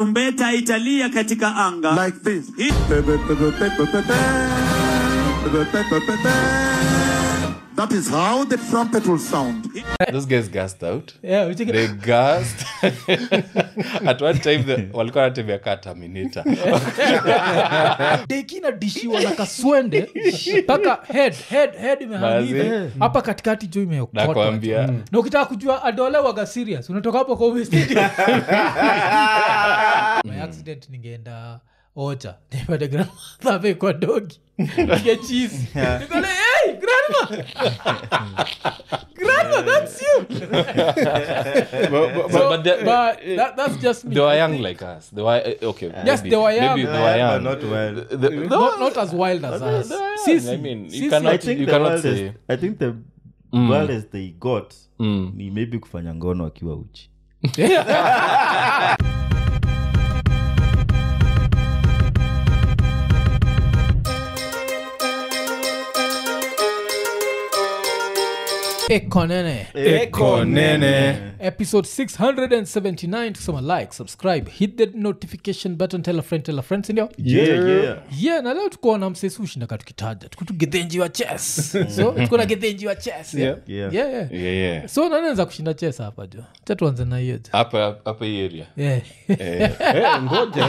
Tarumbeta italia katika anga. like this. Hii- That is how the trumpet will sound. those guys gassed out Yeah, ucheki- they gassed at one time the, walikuwa wanatembea kaa terminator deki inadishiwa na kaswende mpaka head head head imehangive Mazi. hapa katikati jo imeokotwa nakwambia na ukitaka kujua adolewaga serious unatoka hapo kwa Ume Stadium. My accident ningeenda ocha nipate grandmother kwa dogi nige cheese nikole hey grandma grandma that's you but, but, so, but they, but that, that's just me they were young like us they were uh, okay Yes, maybe, they were young. maybe they Yeah, were yeah, young but not wild. The- the- not, not as wild as us they were young. Sisi, I mean, you sisi. cannot- I think you the cannot wildest, say- I think the wildest they got ni maybe kufanya ngono akiwa uchi ekonene Eko nene episode 679 tusema like subscribe hit the notification button tell a friend tell a friend sindio yeah, yeah. yeah na leo tukuwa na msesu ushindaka tukitaja tukutu gedhenji wa chess so tuko na gedhenji wa chess yeah. Yeah. Yeah, yeah. yeah yeah so nanaweza kushinda chess hapa jo cha tuanze na hiyo jo hapa hapa hii area yeah. Eh, ngoja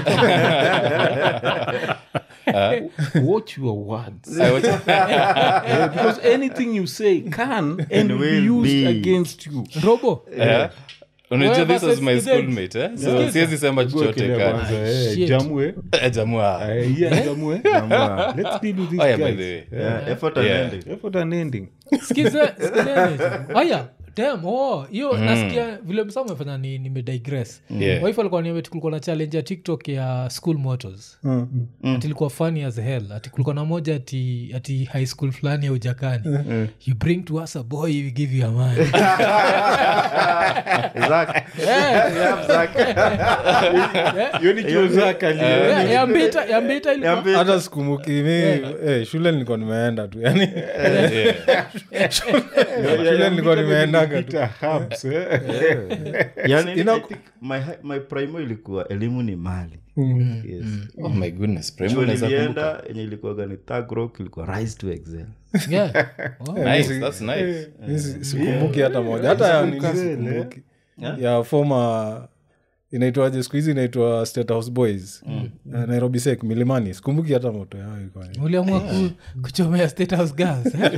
watch your words I watch- Eh, because anything you say can and will be will used be. against you robo Eh, unajua Wewe this was my versus Gideon. schoolmate eh? so Sikiza. siwezi sema Go chochote kile kani kwanza, eh, shit. jamwe Eh, jamua Eh, yeah, jamwe Ama, let's deal with these Oh, yeah, by guys. the way. yeah, effort Yeah. and ending. effort and ending skize skizeni aya dam oh hiyo nasikia vile msa umefanya ni nimedigress Yeah. wife alikuwa niambia ati kulikuwa na challenge ya tiktok ya school motors ati ilikuwa funny as hell ati kulikuwa na moja ati, ati high school fulani ya ujakani you bring to us a boy we give you a man Zach. Yeah, Zach. hiyo ni kiozakali Yeah, ya mbita ya mbita ilikuwa Niambie. hata sikumbuki mi eh, shule nilikuwa nimeenda tu yani shule nilikuwa nimeendaga tu Yani, Ina- I think my, hi- my primo ilikuwa elimu ni mali yes. oh my goodness Primo chuo unaweza kumbuka. nilienda yenye ilikuwaga ni Thug Rock ilikuwa rise to excel yeah. oh. nice that's nice Mi si- sikumbuki hata moja hata ya nini sikumbuki ya foma inaitwaje siku hizi inaitwa state house boys Eh, nairobi sek milimani sikumbuki hata moto yao ilikuwa ni- uliamua ku, kuchomea state house girls eh?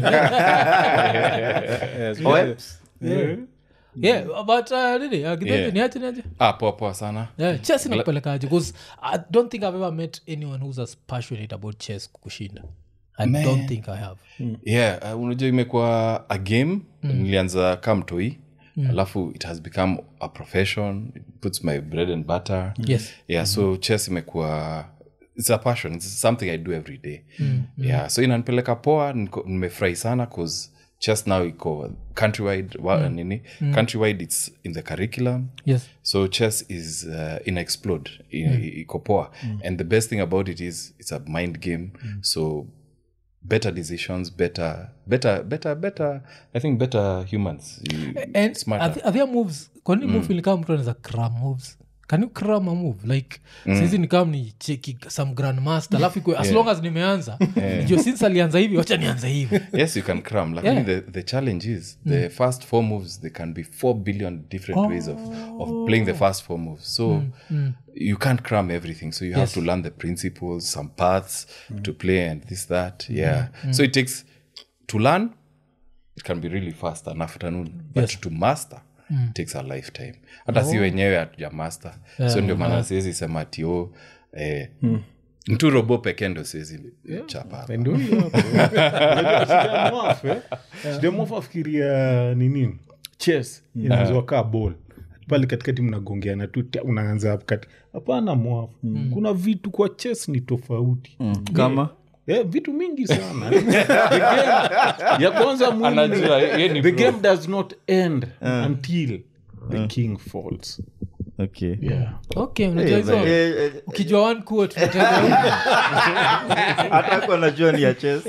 Eh, siku- Oeps. yeah but uh, nini uh, Githinji, Yeah. niache niache ah poa poa sana yeah, chess inakupelekaje bcause i don't think i've ever met anyone who's as passionate about chess kushinda i don't think i have yeah uh, unajua imekuwa a game nilianza kamtoi alafu it has become a profession it puts my bread and butter yes yeah so chess imekuwa it's a passion it's something i do every day yeah so inanipeleka poa niko- nimefurahi sana cause chess now iko countrywide wa, nini countrywide it's in the curriculum yes so chess is uh, ina explode I- iko poa and the best thing about it is it's a mind game so better decisions better better better better i think better humans You- and smarter. are, there- are there moves kwanini move ilikaa mtu anaweza cram moves can you cram a move like mm. saizi nikam ni cheki some grandmaster alafu ikue as long as nimeanza nijue since alianza hivi wacha nianza hivi yes you can cram lakini Yeah. the, the challenge is the first four moves they can be four billion different ways of, of playing the first four moves so you can't cram everything so you have to learn the principles some paths to play and this that yeah so it takes to learn it can be really fast an afternoon but to master takes a lifetime hata si wenyewe hatuja master so ndio maana siwezi sema tio eh, mtu robo pekee ndo siwezi chapa hapa. ndio hiyo hapo. Unajua shida ya mwafu, eh? Shida ya mwafu afikiria nini chess inaweza kaa ball pale katikati mnagongeana tu ta- unaanza hapo kati hapana mwafu kuna vitu kwa chess ni tofauti kama Eh, vitu mingi sana The game- ya kwanza muhimu ni- Anajua, yeye ni the pro. game does not end until the king falls okay okay unajua Eh, hizo eh, eh, ukijua one quote unataka- hata kwa najua ni ya chess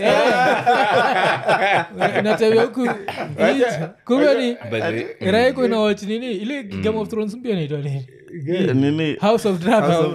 natembea huku Eat. kumbe ni By the way, raiko inawach nini ile game of thrones mpya naitwa nini nini house of dragon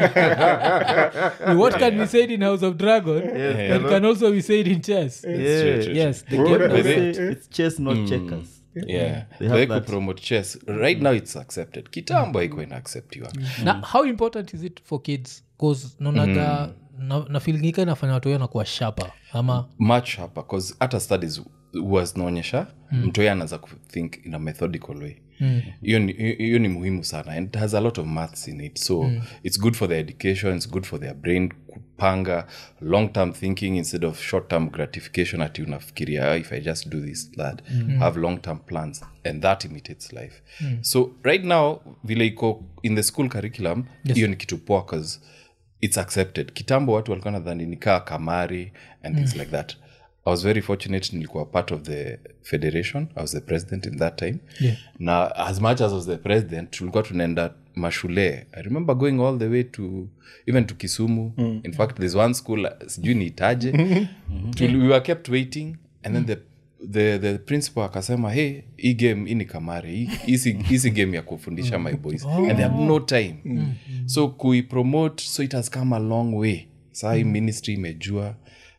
what can be said in house of dragon that can also be said in chess Yeah. True, true, yes the What game they By the say, it's chess not checkers yeah They have They that. kupromote chess right now it's accepted kitambo haikuwa inaacceptiwa na how important is it for kids bcause naonaga na, na feelingika inafanya watu wao nakuwa shapa ama much hapa bcause hata studies huwa zinaonyesha mm. mtoya anaanza kuthink in a methodical way hiyo ni, hiyo ni muhimu sana and it has a lot of maths in it so it's good for their education it's good for their brain kupanga long term thinking instead of short term gratification ati unafikiria "Ah, if i just do this that have long term plans and that imitates life so right now vile iko in the school curriculum hiyo ni kitu poa 'cause it's accepted kitambo watu walikuwa nadhani nikaa kamari and things like that i was very fortunate nilikuwa part of the federation i was the president in that time Yeah. na as much as I was the president tulikuwa tunaenda mashule i remember going all the way to even to kisumu in fact there's one school uh, sijui niitaje Tuli- we were kept waiting and then the the, the principal akasema hey hii game hii ni kamari hii- hii si- hii si game ya kufundisha my boys and they have no time so kuipromote so it has come a long way saa hii ministry imejua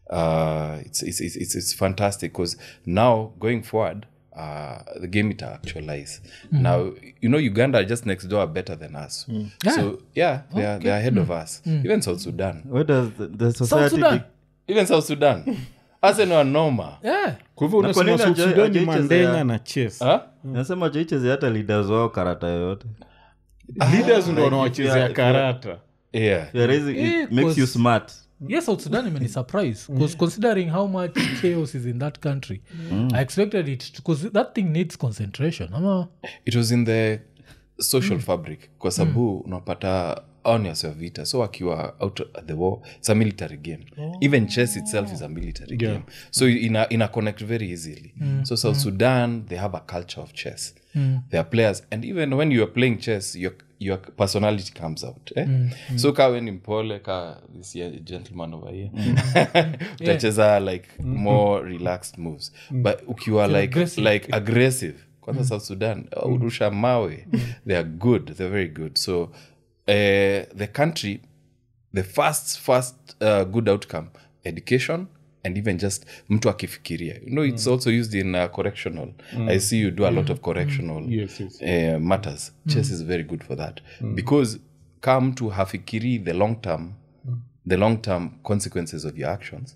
uh, it's, it's, it's, it's, it's fantastic because now going forward uh, the game it actualize now you know uganda are just next door are better than us so yeah they are, they are ahead of us even south sudan where does the, the south society sudan be- even south sudan arsenal are noma yeah. kwa hivyo Na kwa unasema nini South haja- Sudan ni hajaichezea- mandenga na chess huh? nasema chaicheze hata leaders wao karata yoyote leaders ndo Like, wanawachezea if you are- karata yeah If you are raising- Eh, it makes you cause- smart yes south sudan imeni surprise because considering how much chaos is in that country i expected it because that thing needs concentration ama it was in the social fabric kwa sababu unapata aonias wa vita so akiwa out at the war it's a military game even chess itself is a military game so ina, ina connect very easily so south sudan they have a culture of chess they are players and even when you are playing chess your, your personality comes out eh? so ka we ni mpole ka this year gentleman over here utacheza like more relaxed moves but ukiwa like aggressive. like aggressive kwanza south sudan oh, rusha mawe they are good they're very good so uh, the country the first first uh, good outcome education and even just mtu akifikiria you know it's also used in uh, correctional i see you do a lot of correctional Yes, yes. uh, matters chess is very good for that because ka mtu hafikiri the long term the long term consequences of your actions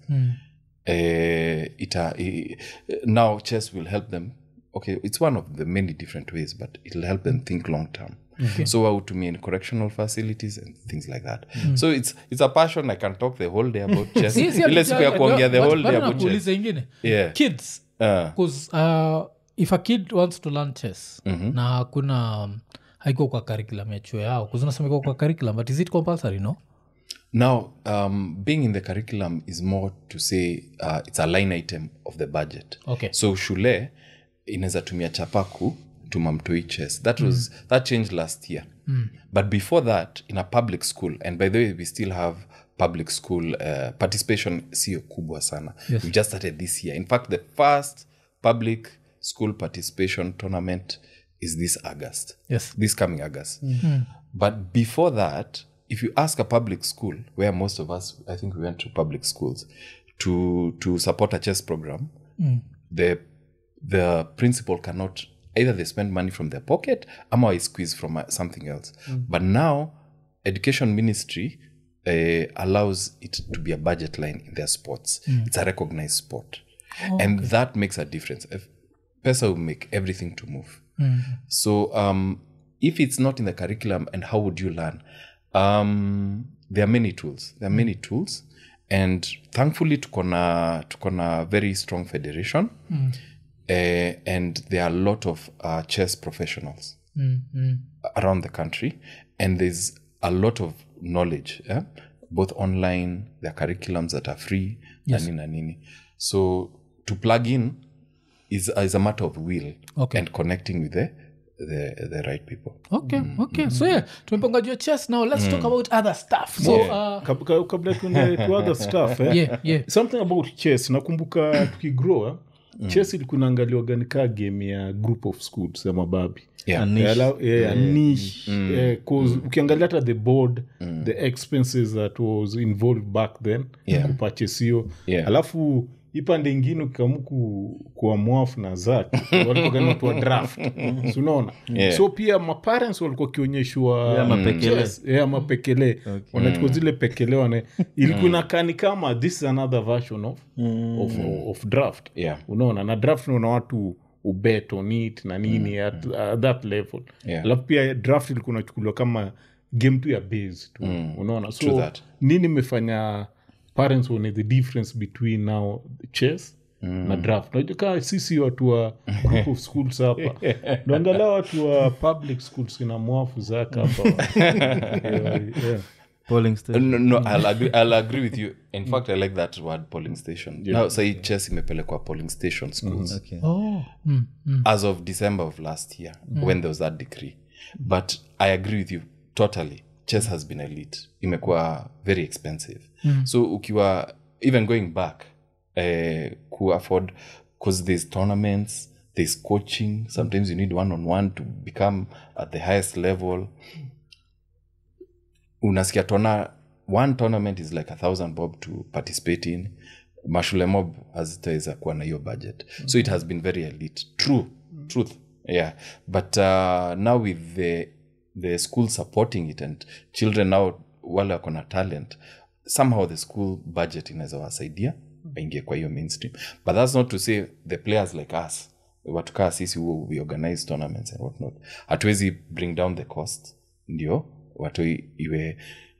uh, ita, i- now chess will help them okay it's one of the many different ways but it'll help them think long term so wautumia in correctional facilities and things like that so it's it's a passion i can talk the whole day about chess Si- si ile siku ya ati- kuongea the but- whole but day about chess nakuuliza ingine Yeah. kids Uh, bcause uh, if a kid wants to learn chess na hakuna um, haiko kwa curriculum ya chuo yao kuzunasema iko kwa curriculum but is it compulsory no now um, being in the curriculum is more to say uh, it's a line item of the budget Okay. so shule inaweza tumia chapaku tumamtoi chess that was that changed last year but before that in a public school and by the way we still have public school uh, participation sio kubwa sana Yes. we just started this year in fact the first public school participation tournament is this august Yes. this coming august but before that if you ask a public school where most of us i think we went to public schools to to support a chess program the the principal cannot either they spend money from their pocket ama I squeeze from uh, something else but now education ministry uh, allows it to be a budget line in their sports it's a recognized sport and that makes a difference if pesa will make everything to move so um, if it's not in the curriculum and how would you learn um, there are many tools there are many tools and thankfully tuko na tuko na very strong federation uh, and there are a lot of uh, chess professionals around the country and there's a lot of knowledge yeah? both online there are curriculums that are free yes. na nini na nini so to plug in is, is a matter of will Okay. and connecting with the, the, the right people okay okay so yeah tumepanga juu ya chess now let's talk about other stuff so uh, Kab- ka- kabla tuende to other stuff eh? yeah yeah something about chess nakumbuka tukigroa chess ilikuwa inaangaliwaga ni kaa game ya group of schools ya mababi yeah. Niche. Eh, ala- eh, a niche, eh, 'cause ukiangalia hata the board the expenses that was involved back then Yeah. kupurchase hiyo Yeah. alafu ipande ingine ukikamuku kuwa mwafu na zak walikuwa draft Si unaona Yeah. so pia maparents walikuwa wakionyeshwa Yeah, mapekele. chess, yeah, mapekele wanachukua zile pekele wana ilikuwa inakaa ni kama this is another version of, of, of draft Yeah. unaona na draft naona watu ubet on it na nini at, at that level Yeah. alafu pia draft ilikuwa unachukuliwa kama game tu ya base tu unaona True so that. nini imefanya parents one the difference between now chess na draft najua kaa sisi watu wa group of schools hapa naangalia watu wa public schools ina mwafu zaka hapa yeah, yeah. polling station no, no I'll, agree, i'll agree with you in fact i like that word polling station now say chess imepelekwa polling station schools Okay. oh mm, mm. as of december of last year when there was that decree but i agree with you totally chess has been elite imekuwa very expensive so ukiwa even going back uh, ku afford because there's tournaments there's coaching sometimes you need one on one to become at the highest level unasikia tona one tournament is like a thousand bob to participate in mashule mob hazitaweza kuwa na hiyo budget so it has been very elite true truth yeah but uh, now with the the school supporting it and children now wale wako na talent somehow the school budget inaweza wasaidia waingie kwa hiyo mainstream but that's not to say the players like us watu kaa sisi huo we organize tournaments and whatnot hatuwezi bring down the cost ndio watu i- iwe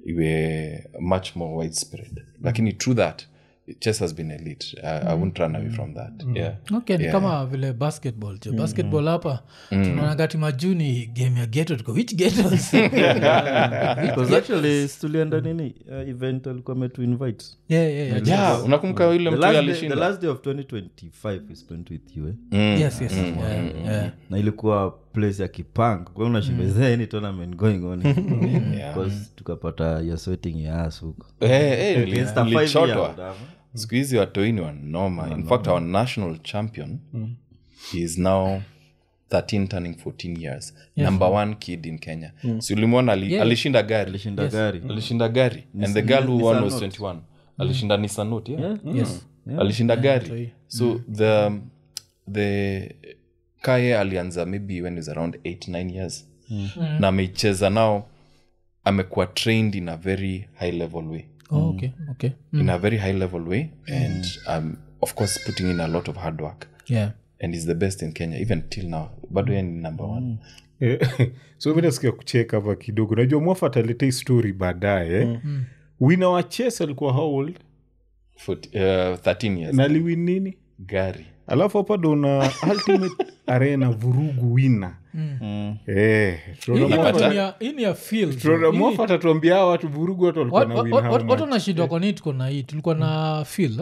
iwe much more widespread lakini true that chess has been elite I, i won't run away from that yeah okay ni kama vile basketball jo basketball hapa tunaona ti majuni game ya geto tuko which getos Because actually tulienda nini uh, event alikuwa metu invite yeah, yeah, yeah. yeah unakumbuka yule the mtu last, day, the alishinda last day of 2025 we spent with you eh? yes yes yeah, yeah. na ilikuwa place ya kipang kwa unashinda is there any tournament going on because tukapata you're sweating your ass huko Eh, eh, nili- Against a nilichotwa. five-year-old, ama? siku hizi watoini wanoma in fact our national champion he is now 13 turning 14 years number one kid in kenya si ulimwona ali, alishinda gari alishinda gari alishinda gari and the girl who won was 21 alishinda nisanot yeah. yes alishinda gari so the the kaye alianza maybe when he was around 8 9 years na ameicheza nao amekuwa trained in a very high level way oh, okay okay in a very high level way and um, of course putting in a lot of hard work yeah and is the best in kenya even till now bado yeye ni number one Eh, so mi nasikia kucheka hapa kidogo najua mwafa ataleta hii story baadaye mm. wina wa ches alikuwa how old Fort- uh, 13 years na liwin nini gari alafu hapa dona ultimate arena vurugu wina Eh, tunaona Hii- Mwafa- hii ni ya- hii ni ya field tunaona Hii- mwafa atatuambia hawa watu vurugu watu walikuwa na win how watu much. wanashindwa kwa nini tuko na hii tulikuwa na fil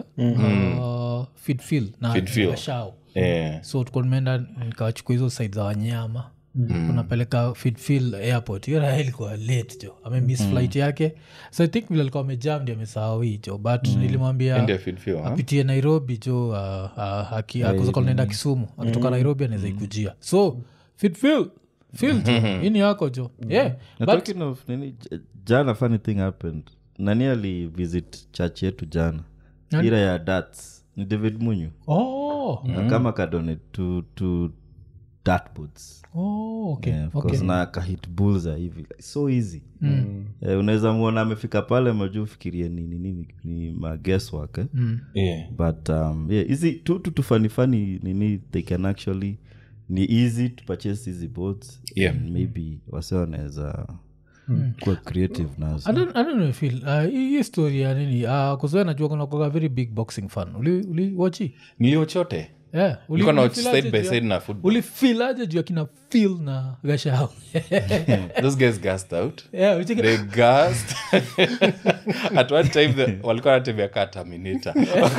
uh, feed fill na Feed fill. na shao eh, so tuko nimeenda nikawachukua hizo side za wanyama unapeleka fidfil airport hiyo raha ilikuwa late jo amemiss flight yake so i think vile alikuwa amejam ndi amesahau hii jo but nilimwambia Ende feed feel, huh? apitie nairobi jo uh, uh, akuzakanaenda kisumu akitoka nairobi anaweza ikujia so fidfil fil jo hii ni yako jo yeah Na but talking of nini j- jana funny thing happened nani alivisit church yetu jana Nani? ira ya dats ni david munyu oh, na kama kadonate to, to dartboards oh okay, Yeah, of okay. course, na kahit bulza hivi like, so easy Eh, unaweza mwona amefika pale majuu fikirie nini nini ni maguesswork eh? yeah. but um, yeah, hizi tu tu tufanifani nini they can actually ni easy to purchase hizi boards Yeah. and maybe wase wanaweza kuwa creative nazo I don't, I don't know feel uh, hii hii story ya nini uh, kuzoea najua kuna kuwaga very big boxing fan uli, uli wachi niliochote yeah, uli, niko na watch ulifeel aje side by juu ya- side na football ulifeel aje juu akina fil na gashao those guys gassed out yeah, ulicheki- they gassed at one time the, walikuwa wanatembea kaa terminator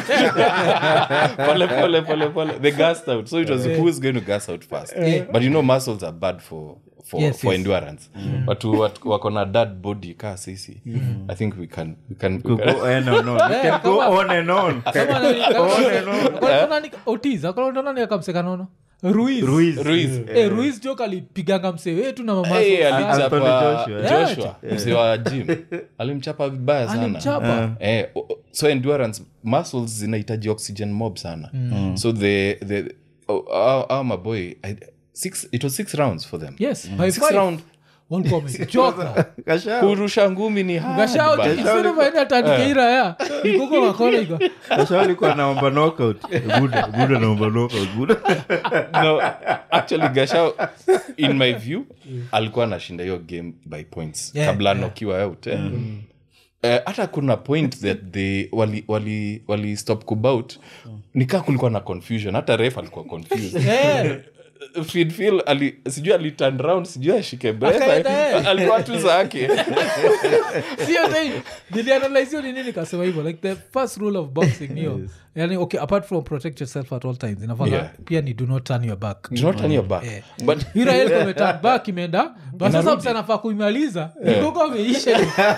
pole pole pole pole they gassed out so it was who is going to gas out first but you know muscles are bad for for, Yes, for yes. endurance watu watu wako na dad body kaa sisi i think we can we can, we Go can on and on. You can go kama- on and on. Kama nani- kama- Kwa- nani- Otis, akalonda nani akamseka nono ruiz Ruiz. Ruiz. Eh, ruiz jok alipiganga msee wetu na mama Hey, Sosa. alimchapa Anthony Joshua. joshua mzee wa jim alimchapa vibaya sana alimchapa eh, o- o- so endurance muscles zinahitaji oxygen mob sana so the the oh, our, our my boy I, six it was six rounds for them yes by six five. round Walikuwa wamechoka Kashao. kurusha ngumi ni hard, gashao bana. kisorovaenatandikeiraya ikogo makona iko Kashao alikuwa anaomba knockout. Buda, Buda anaomba knockout. Buda. no actually gashao in my view alikuwa anashinda hiyo game by points Yeah, kabla anokiwa out eh. Eh, hata kuna point that they wali wali wali stop kubout nikaa kulikuwa na confusion hata ref alikuwa confused Eh, Fidfil ali sijui ali turn round sijui ashike breath Akaenda, eh. alikuwa tu zake sio time nilianalyzio ni nini kasema hivyo like the first rule of boxing niyo yani okay apart from protect yourself at all times inafanga Yeah. pia ni do not turn your back do not turn your back Eh. but iraelkometan back imeenda but sasa msanafaa kuimaliza ikoko ameisha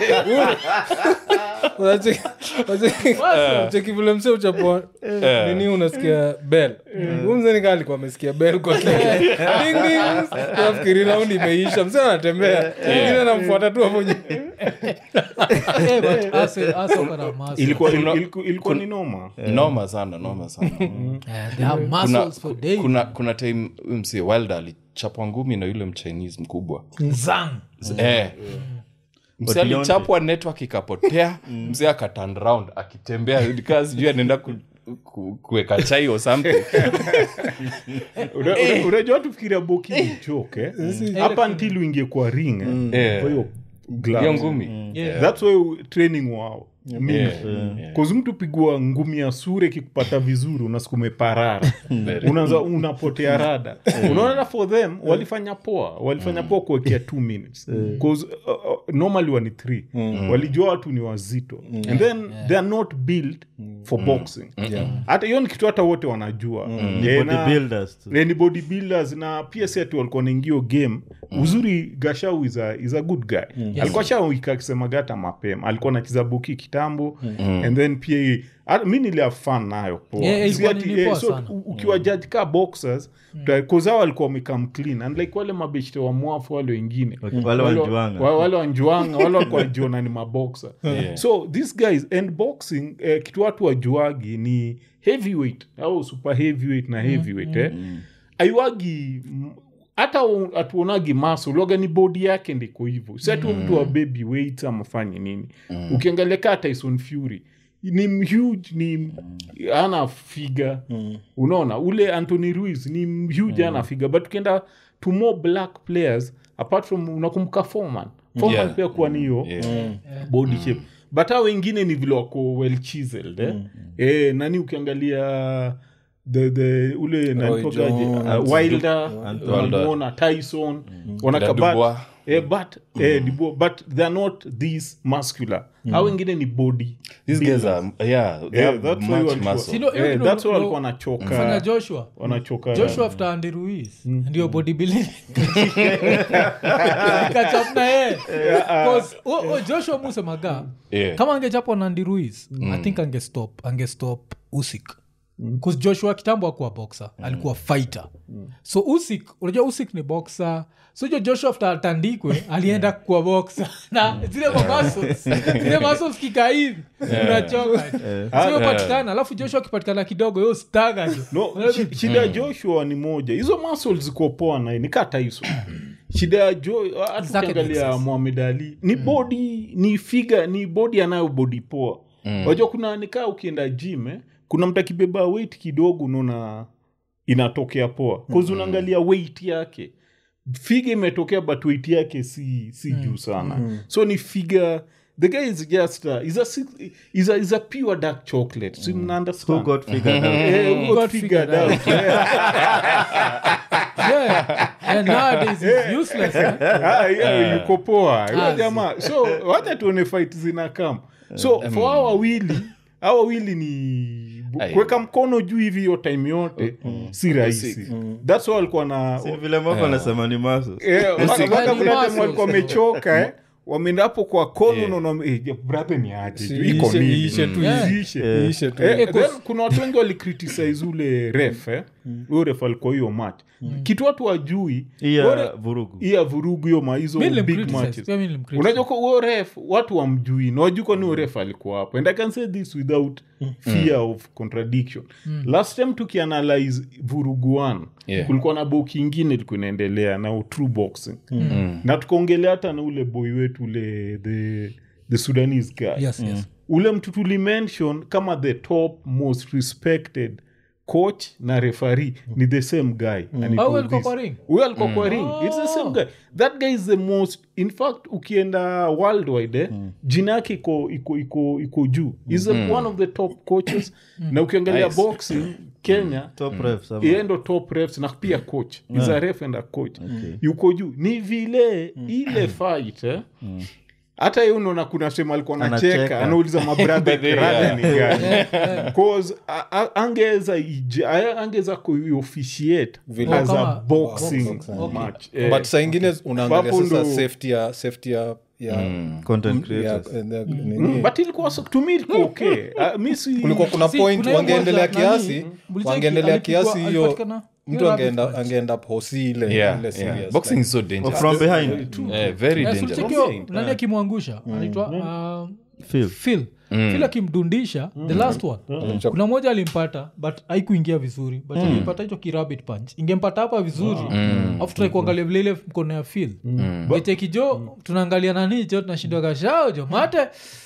cheki vile mse uchapoa nini unasikia bel huu mzee nikaa alikuwa amesikia bel kwa kiafikiri raundi imeisha mse anatembea ingine anamfuata tu hapo nyuma. Eh, but Arsenal- Arsenal wana muscle. ilikuwa Kuna- ilikuwa- ilikuwa ni noma noma sana noma sana Eh, they have kuna, muscles for days. kuna, kuna time huyu msee wilder alichapwa ngumi na yule mchinese mkubwa Zang. eh. msee But Deontay- alichapwa network ikapotea msee akaturn round akitembea kaa sijui anaenda ku, ku, kuweka chai or something Una- una- unajua tufikiria boki ni joke eh? hapa until uingie kwa ring eh? Eh. kwa hiyo gloves. hiyo ngumi Yeah. thats why training wao mingi Yeah, yeah. Cause mtu pigwa ngumi ya sure kikupata vizuri unasikume parara unaanza unapotea rada unaona for them walifanya poa walifanya poa kuwekea two minutes Cause, uh, uh, normally wani three walijua watu ni wazito and then they are not built for boxing hata hiyo ni kitu hata wote wanajua Eh, na- Bodybuilders tu. Eh, ni bodybuilders na pia si ati walikuwa naingio game uzuri gashau is a, is a good guy alikuwa shawika akisemaga hata mapema alikuwa anacheza buki kitambo and then pia hii- hata mi nilia fan nayo poa. Yeah, yeah, Si ilikuwa ati- nini eh, poa so sana. u- ukiwa judge ka boxers kozao walikuwa wamekam clean and like wale mabeshte wa mwafu wale wengine Wale wanjuanga. wa- wale wanjuanga wale walikuwa wanajiona ni maboxer so these guys and boxing eh, kitu watu wajuagi ni heavyweight au super heavyweight na heavyweight eh. aiwagi mm, hata u- hatuonagi maso uloga ni bodi yake ndiko hivyo si ati mtu wa baby weight amafanye nini ukiangalia kaa tyson fury ni huge ni ana figa unaona ule anthony ruiz ni huge ana figa but ukienda to more black players apart from unakumbuka foreman foreman Yeah. pia kuwa ni hiyo Yeah. body shape but hao wengine ni vile wako well chiseled eh? eh, nani ukiangalia the, the ule nanitokaje Jones, uh, wilder Wilder. wanamuona tyson Da wanakabat Dubois. eh, but eh, Dubois, but they're not this muscular hao wengine ni body these guys are yeah they Yeah, have that's why much walikuwa- muscle Sino- hiyo Eh, ndio- that's why ndio- walikuwa fanya wanachoka joshua wanachoka joshua after andy ruiz ndio bodybuilding ikachapna ye Cause, o- o, joshua musemaga Yeah. kama angechapwa na andy ruiz i think angestop angestop usik bcause joshua kitambo akuwa boxer alikuwa fighter so usik unajua usik ni boxer so jo joshua after atandikwe alienda kuwa boxer na zile mamuscles zile muscles kika hivi unachoka sio patikana alafu joshua akipatikana kidogo yo staga jo no shi- shida ya joshua ni moja hizo muscles ziko poa naye ni kaa tyson shida ya jo hata Zake ukiangalia Texas. mohamed ali ni body ni figa ni body anayo body poa wajua kuna nikaa ukienda gym eh, kuna mtu akibeba weight kidogo unaona inatokea poa kause unaangalia weight yake figa imetokea but weight yake si si juu sana so ni figa the guy is just uh, is a, six- is a, is a pure dark chocolate so mna Who understand got figured out? Eh, who got got figured figured out. Yeah. Yeah, nowadays it's useless, eh? Ah, yeah, yuko poa Huyo jamaa so wacha tuone fight zina kam so for hao wawili hao wawili ni bu- Aye. kuweka mkono juu hivi hiyo time yote si rahisi thats why walikuwa na Si vile mako anasema ni maso Eh, mpaka- mpaka Ni kuna time muscles. walikuwa wamechoka eh wameenda hapo kwa kono unaona eh, je, brother ni aje Si- iko iishe- nini iishe tu Yeah. Iishe. iishe tu Eh, Eh, then 'cause- kuna watu wengi walicriticize ule ref eh? huyo ref alikuwa hiyo match kitu watu wajui iya vurugu iya vurugu hiyo ma hizo Mi big nilimcriticize, matches pia mi nilimcriticize. unajua kwa huyo ref watu wamjui na wajui kwani huyo ref alikuwa hapo and i can say this without fear of contradiction last time tukianalyze vurugu one Yeah. kulikuwa na boki ingine ilikuwa inaendelea na true boxing na tukaongelea hata na ule boy wetu ule the, the sudanese guy Yes, yes. ule mtu tulimention kama the top most respected coach na refari ni the same guy And he Oh, told alikuwa this. kwa ring? huyo alikuwa kwa ring its the same guy that guy is the most in fact ukienda worldwide eh, jina yake iko iko iko iko juu is one of the top coaches na ukiangalia Nice. boxing kenya top ref sama yeye ndo top refs na pia coach is a ref and a coach yuko juu ni vile ile fight eh, hata yeye unaona kuna sehemu alikuwa Anacheka. anacheka anauliza mabradha But they- rada ni gani cause a- a- angeweza ije- a- angeweza kuofficiate Vile. as a Kama- boxing boxing. Okay. match Eh, but saa ingine unaangalia Ambapo sasa ndo- safety ya safety ya ya content ya- creators ya- nini. mm, but ilikuwa so- to me ilikuwa okay Ah, mi si- kulikuwa kuna Si, point kuna hiyo wangeendelea moja, nani, kiasi mlicheki, wangeendelea alipigwa- kiasi hiyo alipatikana- mtu hiyo angeenda rabbit punch. angeenda posi ile yeah, ile yeah. serious boxing like- is so Oh, dangerous from behind Eh, very Yes, dangerous ulichekio nani akimwangusha anaitwa um, Phil. phil phil akimdundisha the last one kuna moja alimpata but haikuingia vizuri but alimpata hicho kirabit punch ingempata hapa vizuri afu trai kuangalia vile ile mkono ya phil echekijo tunaangalia nani jo tunashindwa kashao jo mate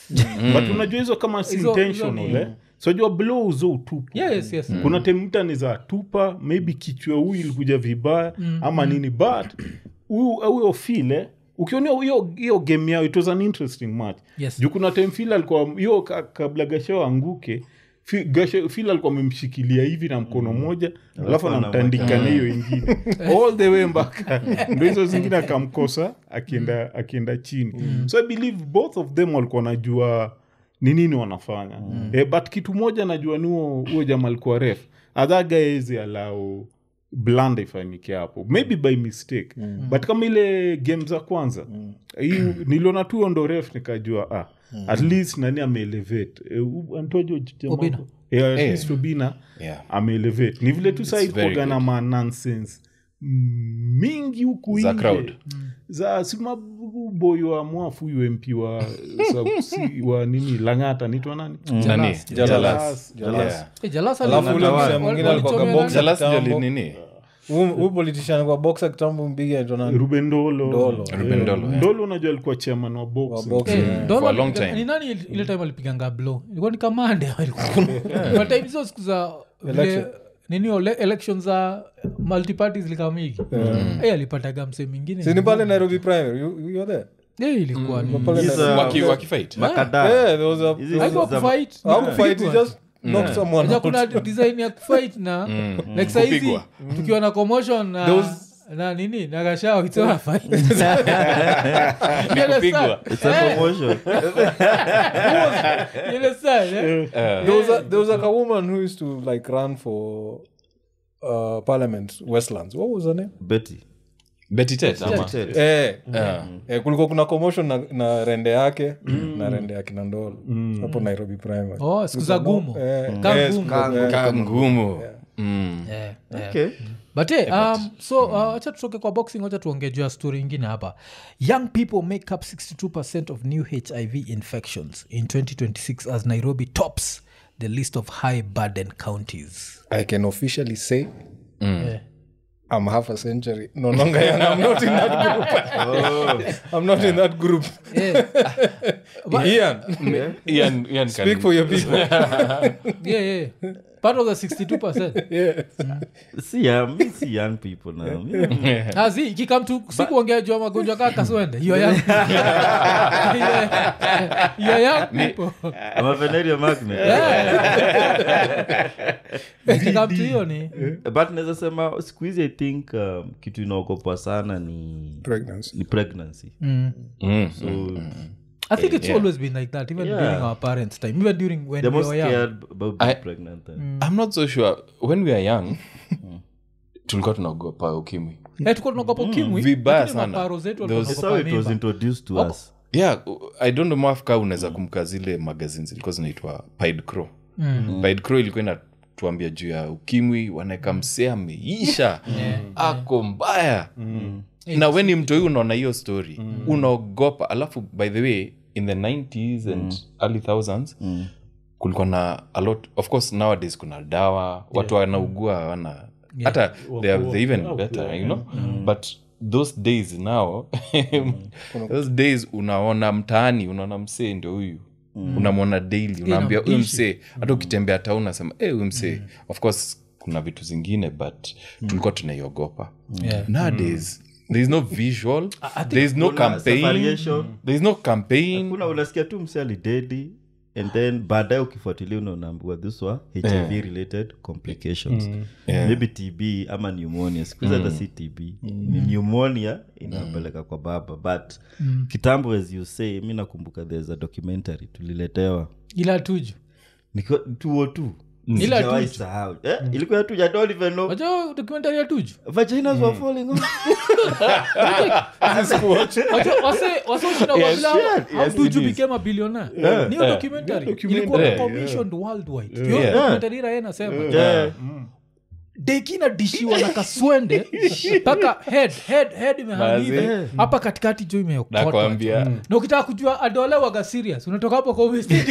but unajua hizo kama si Hizo- hizo intentional ni- eh? sojua blow zo utupu yes yes kuna temta ni za tupa maybe kichwa huyu ilikuja vibaya ama nini but huyu huyo file ukionea hiyo hiyo game yao it was an interesting match Yes. juu kuna time fil alikuwa hiyo ka- kabla gashao anguke Fi- Gashe- fil alikuwa amemshikilia hivi na mkono moja alafu anamtandika na hiyo ingine all the way mpaka ndo hizo zingine akamkosa akienda akienda chini so i believe both of them walikuwa najua ni nini wanafanya eh, but kitu moja najua ni huo huo jama alikuwa ref adhagaezi alau blanda ifanyike hapo maybe by mistake but kama ile game za kwanza hii niliona tu hiyo ndo ref nikajua ah, at least nani ameelevate eh, u- antojo jamaa- Obina. Eh, at Eh. least obina Yeah. ameelevate ni vile tu very saikuaga na good. ma nonsense mingi huku Za nje. crowd. za simaboy wa mwafu huyu mp wa, sa- si- wa nini langata nitwa nani nani Jalas. Jalas. Jalas. Yeah. Eh, Jalasa Alafu ali- ule wali- msee mwingine alikuwa walichomea kwa nani? boxer. Jalas ndio Kitambo. nini Huyu- huyu politician kwa boxa kitambo mpiga anaitwa nani? ruben dolo Dolo. Eh, Ruben Dolo, yeah. Dolo unajua alikuwa chairman wa Wa boxing. boxing, Eh, yeah. Dolo For a long alipiga- time. ni nani ile- ile time alipiganga blow ilikuwa ni kamande But time hizo siku za vile Election. nini ole- election za multiparty zilikamigi Eh, alipataga mse mingine Si ni pale nairobi primary you, you were there Eh, ilikuwa ni- pale Hizo- Nairobi. Waki- wakifight makada Yeah, there was a- Hizi there was Haikuwa za- kufight, ni Hakufight, he kupigwa. just knocked someone Unajua out. kuna design ya kufight na like saizi Kupigwa. tukiwa na commotion na, There was- na nini na gashao it's not a fight. You Kupigwa. understand? It's a promotion. You understand, eh? there was a, there was like a woman who used to like run for uh, parliament westlands what was her name Betty. Betty Tet, ama? Tet. eh, Yeah. eh, kulikuwa kuna commotion na, na rende yake na rende ya kinandolo hapo nairobi primary Oh, siku za gumo Eh, Ka eh, ngumu. eh, Ka ngumu Mm. Yeah, yeah. Okay. but hey, um, so uh, acha tutoke kwa boxing wacha tuongee juu ya story ingine hapa young people make up 62 of new hiv infections in 2026 as nairobi tops the list of high burden counties i can officially say Yeah. i'm half a century no longer young i'm not in that group i'm not in that group Yeah. ian Ian- Ian can- speak for your people yeah, yeah. part of the 62 si ya- mi si young people now Mi- azi ikikam tu sikuongea jua magonjwa kaa kaswende you are young You are young people I'm a venereal magnet. ikikam tu hiyo ni but naweza sema siku hizi i think um, kitu inaogopa sana ni pregnancy ni pregnancy Mm. so i think it's always been like that even Yeah. during our parents time even during when they're we more were young scared about being I- pregnant and i'm not so sure when we are young tulikuwa tunaogopa ukimwi Eh, tuko tunaogopa ukimwi Vibaya lakini sana. maparo zetu There was- walikuwa That's how it was wanaogopa mimba. introduced to Wako- us yeah i don't know mwafka unaweza kumka zile magazine zilikuwa zinaitwa pid crow mm. pid crow ilikuwa inatuambia juu ya ukimwi wanaeka msee ameisha ako mbaya na we ni mtoi unaona hiyo story unaogopa alafu by the way in the 90s and early thousands kulikuwa na a lot of course nowadays kuna dawa watu wanaugua hawana hata they are they even better you know but those days now those days unaona mtaani unaona msee ndio huyu unamwona daily unaambia huyu Inamdishi. msee hata ukitembea ta unasema eh huyu msee of course kuna vitu zingine but tulikuwa tunaiogopa Yeah. nowadays there is no visual think there is no kuna campaign separation. there is no campaign kuna unasikia tu mse alidedi and then baadaye ukifuatilia unaambiwa this wa hiv related complications maybe tb ama pneumonia sikuhizi hata si tb ni pneumonia inapeleka kwa baba but kitambo as you say mi nakumbuka there's a documentary tuliletewa ila tuju Niko- tuo tu Ila Sijawahi tuju. sahau. Eh, ilikuwa tu ya don't even know. waja dokumentari ya tuju Vaginas were falling off. tuju became a billionaire niyo documentary ilikuwa Yeah. commissioned worldwide Yeah. Hiyo documentary ira inasema Yeah. deki nadishiwa na kaswende mpaka head head head imehangiva Mazi. hapa katikati jo imeokotwa nakwambia na ukitaka kujua adolewaga serious unatoka hapo kwa umestidi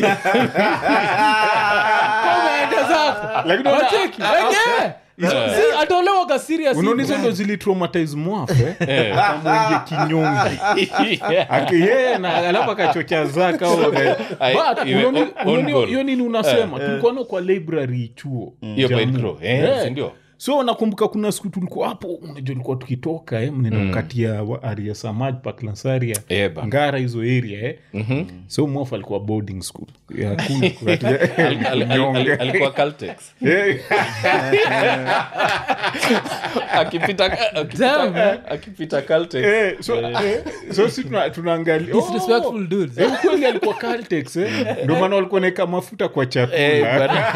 umeenda zako Wacheki, wenge. Si, adolewaga serious unaona hivyo. hizo ndo zilitraumatize mwafe amwingie kinyongi Ake- yeye na alafu akachocha zaka au aka- Ai, But, iwe unaoni- on- on unaoni goal. hiyo nini unasema tulikuwa nao kwa library chuo hiyo Jamii. Pine Crow, eh, Eh. si ndio? so nakumbuka kuna siku tulikuwa hapo unajua ulikuwa tukitoka eh, mnaenda kukatia wa- aria samaj paklansaria Eh, ba. ngara hizo area eh. so mwafu alikuwa boarding school ya kule kukatia Al- al- al- al- alikuwa Caltex. Eh, akipita Damn, man. akipita- akipita Caltex. eh, so eh, so si tuna- tunaangalia oh, Disrespectful dudes. eh, ukweli alikuwa Caltex, eh. ndio maana walikuwa naeka mafuta kwa Eh, chakula bwana.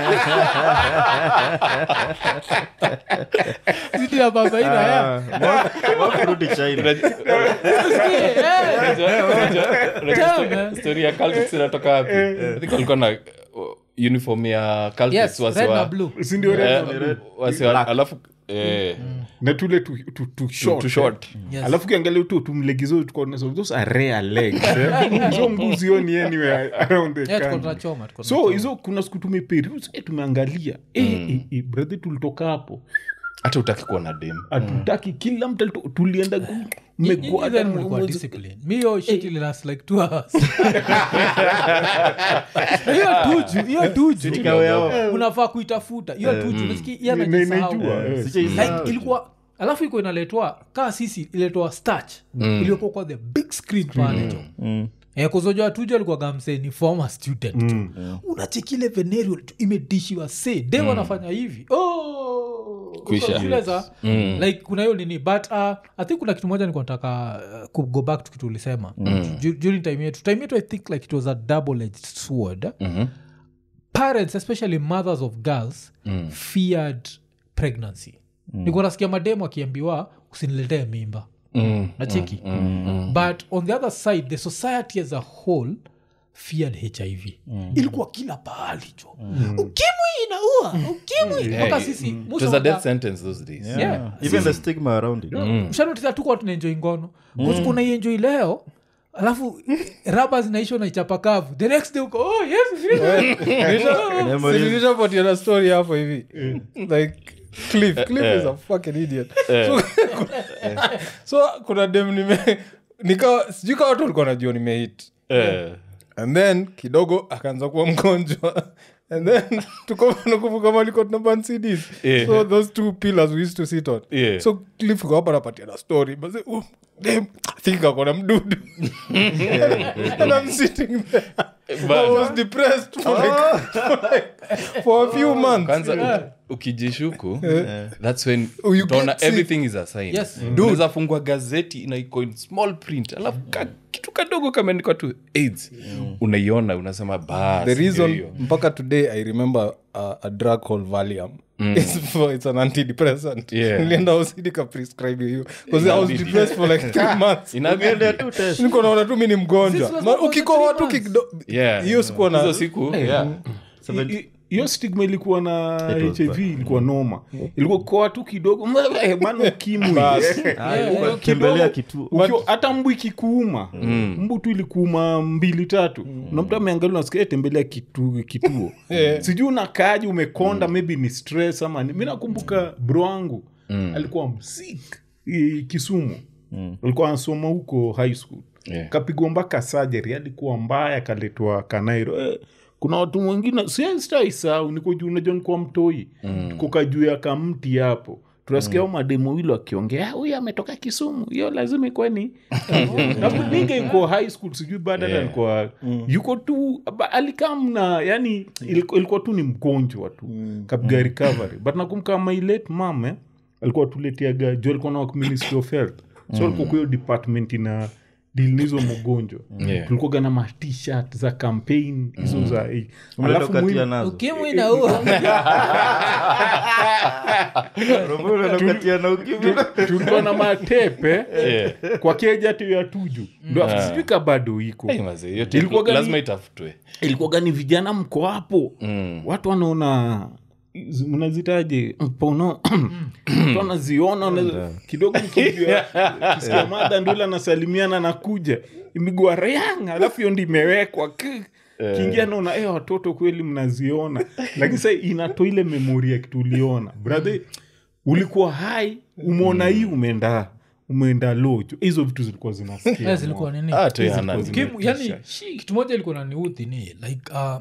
Sisi ya baba ina ya. Wakurudi China. Unajua- Eh, unajua- unajua- unajua Damn, story- man. story ya Caltex inatoka wapi I think walikuwa na uh, uniform ya Caltex Yes, wasi red wa- na blue. si ndio eh, red? wasi wa- alafu eh, na tule tu, tu, tu short, too short. Yes. alafu kiangalia tu tumlegizo those are rare legs eh. hizo mguu zioni anywhere around the Eh, tuko country. tunachoma, tuko so tunachoma. hizo kuna siku tumeperuse eh, tumeangalia eh, eh, eh, brother tulitoka hapo hata utaki kuona dem hatutaki kila mtu alito- tulienda gu- Nyinyi mmegwada then mlikuwa mwezi- discipline. Mi hiyo shit ili last like two hours. hiyo tuju hiyo tuju Ikawa- unafaa kuitafuta hiyo tuju nasikia yeye Na- anajisahau. naijua, eh. Sijaisahau. like ilikuwa alafu iko inaletwa kaa sisi iletwa starch iliyokuwa kwa the big screen pale jo Eh, kuzojua tuju alikuwa gamse ni former student jo unachekile venerio imedishiwa se de wanafanya hivi oh, Kwisha. uko zile za like kuna hiyo nini but uh, i think kuna kitu moja nilikuwa nataka uh, ku- go back to kitu ulisema Ju- during time yetu time yetu i think like it was a double edged sword parents especially mothers of girls feared pregnancy mm. nikuwa nasikia mademu akiambiwa usiniletee mimba Mm, nacheki but on the other side the society as a whole feared hiv ilikuwa kila pahali jo ukimwi inaua ukimwi mpaka Hey, sisi it was a death sentence those days Yeah. even the stigma around it mshanotisa tukuwa tunaenjoi ngono mm. unaienjoi leo alafu raba zinaishwa na ichapakavu the next day uko oh, yes, yes. Memories. nilishapatiana story hapo hivi like cliff cliff is a fucking idiot so, so kuna dem nime nikawa sijui kawa watu walikuwa najua nimehit Eh, and then kidogo akaanza kuwa mgonjwa and then tukonakumbuka maliko tunaban cds Yeah. so those two pillars we used to sit on Yeah. so cliff iko hapa napatia na story but say, oh, damn, I think akona mdudu and i'm sitting there I was depressed for like, for like for a few months kwanza uki- ukijishuku thats when Oh, you utaona get sick. everything is a sign Yes. unaweza fungua gazeti na iko in small print alafu ka, kitu kadogo kameandikwa tu aids unaiona unasema bas the reason ndio hiyo. mpaka today i remember uh, a drug called valium it's, for, it's an antidepressant Yeah. nilienda usidi ka prescribe hiyo because i was depressed for like three months Inabidi. niko naona tu mi ni mgonjwa Sisi Ma- was ukikoa three tu months. kido Yeah. hiyo sikuwa hizo na siku yeah. I- i- hiyo stigma ilikuwa na was hiv ilikuwa noma ilikuwa koa tu kidogo bana ukimwi Ah, tembelea kituo Ukiwa- hata mbu ikikuuma mbu tu ilikuuma mbili tatu na mtu ameangalia nasikia tembelea kitu, kituo sijui unakaaji umekonda maybe ni stress ama ni- mi nakumbuka bro wangu alikuwa msik i- kisumu alikuwa anasoma huko high school Yeah. kapigwa mpaka surgery alikuwa mbaya akaletwa kanairo eh, kuna watu wengine sistaisau niko juu unajua nikuwa mtoi mm. tukoka juu ya kamti hapo tunasikia mm. mademu wili wakiongea "Ah, huyu ametoka kisumu hiyo lazima ikuwe ni nakuninga iko high school sijui baada yeah. alikuwa yuko tu ba- alikamna yani ilikuwa, ilikuwa tu ni mgonjwa tu mm. kapiga recovery but nakumbuka my late mam eh, alikuwa tuletiaga juu alikuwa na ministry of health so alikuwa kwa hiyo department ina deal na hizo mgonjwa Yeah. tulikuwaga na matshirt za campaign hizo za eh, alafu Unatokatia muhimu- nazo ukimwi naua Romeo unatokatia na ukimwi. tulikuwa na matepe Yeah. kwa keja tu ya tuju ndo Ah. sijui ka bado iko Hey, mazee, hiyo tape Ilikuwa gani- lazima itafutwe ilikuwa gani vijana mko hapo Mm. watu wanaona zi- mnazitaje mpono mtu anaziona wana- kidogo mkijua kisikia mada ndule anasalimiana na kuja imigua reang alafu hiyo ndi imewekwa k- kiingia naona eh, watoto kweli mnaziona lakini sa inatoa ile memori ya kitu uliona brother ulikuwa hai umeona hii umeenda umeenda lojo hizo vitu zilikuwa zinasikia Eh, zilikuwa nini Ah, tu ya nani. Kim- yani kitu moja ilikuwa naniudhi ni like uh,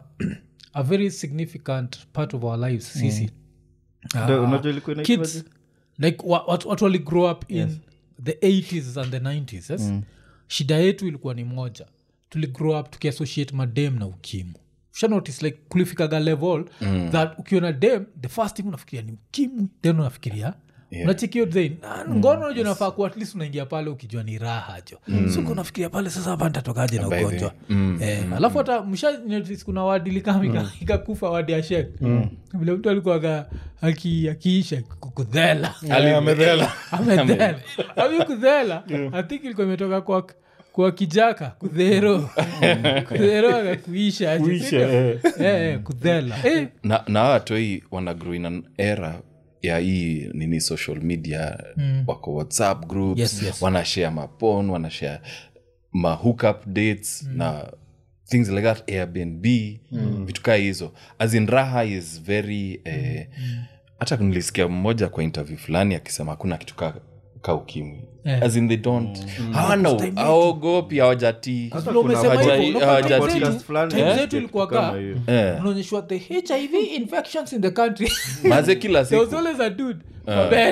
a very significant part of our lives sisi Ndio, Ah, unajua ilikuwa inaitwaje? kids like wa- watu watu wali grow up in the 80s and the 90s yes? shida yetu ilikuwa ni moja tuli grow up tukiassociate madem na ukimu shanotice like kulifikaga level mm. that ukiona dem the first thing unafikiria ni ukimwi then unafikiria yeah. unachekio zain ngono najo nafaa kuwa at least unaingia pale ukijua ni raha jo mm. so unafikiria pale sasa hapa nitatokaje na By the- ugonjwa eh, alafu hata msha notice kuna wadili kama ika- ikakufa wadi ya shek vile mtu alikuwaga aki- akiisha kukudhela amedhela amedhela avi kudhela i think ilikuwa imetoka kwa kwa kijaka kudhero kudhero akakuisha aje, Kuisha, sindio? eh. Eh, eh, kudhela Eh, na na hawa watoi wana grow in an era ya hii nini social media mm. wako whatsapp groups Yes, yes. wanashare mapon wanashare ma hookup dates mm. na things like that airbnb mm. vitu kaa hizo as in raha is very eh, hata nilisikia mmoja kwa interview fulani akisema hakuna kitu ka, ka ukimwi Eh. as in they don't hawana aogopi hawajatii vile umesema hawajai- hivyo, unaona time hawajati- zetu- fulani time ya zetu kitu ilikuwa kama kaa hiyo. Eh. unaonyeshwa the hiv infections in the country maze kila there was siku always a dude kwa bed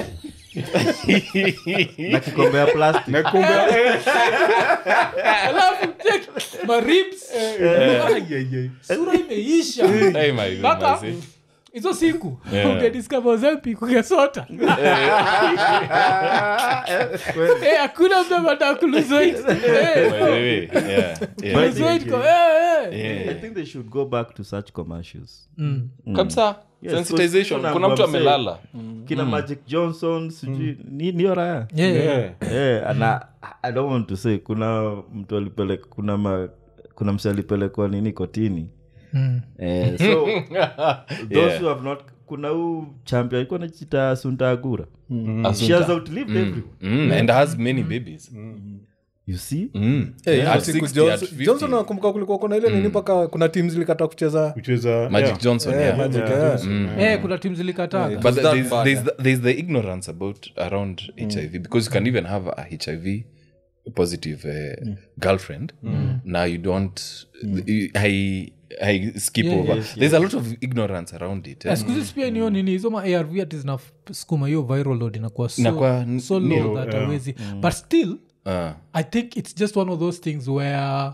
na kikombe ya plastic alafu check my ribs sura imeisha Hey, my God, Mpaka- maze. hizo siku Yeah. ungediscover Ozempic, ungesota Eh, hakuna mtu anataka kulose weight. Eh, By the way, yeah, yeah. lose weight kwa- eh, eh. Yeah. i think they should go back to such commercials kabisa Yes, sensitization kuna kuna mtu msee- amelala kina magic johnson sijui ni niyo raya Yeah, yeah. Yeah. Eh, na i don't want to say kuna mtu alipeleka kuna ma, kuna mse alipelekwa nini kotini Mm. eh, so those Yeah. who have not kuna huu champion alikuwa nachita suntagura Asunta. she has outlived everyone Mm, and has many babies you see Mm. Eh, At siku 60, Johnson- at 50. johnson nakumbuka kulikuwa kuna ile nini mpaka kuna tim zilikata kucheza kucheza magic yeah. johnson eh, yeah. Magic, Yeah. eh. Eh, kuna tim zilikataga Yeah. but was that there's, bad, there's, the, there's the ignorance about around hiv because you can even have a hiv positive uh, girlfriend now you don't you- I, I skip Yeah, over yes, there's a lot of ignorance around it eh? skuzi pia niyo nini hizo ma arv ati zinasukuma hiyo viral load inakuwa so, Inakuwa n- so low nil, that awezi but still uh, i think it's just one of those things where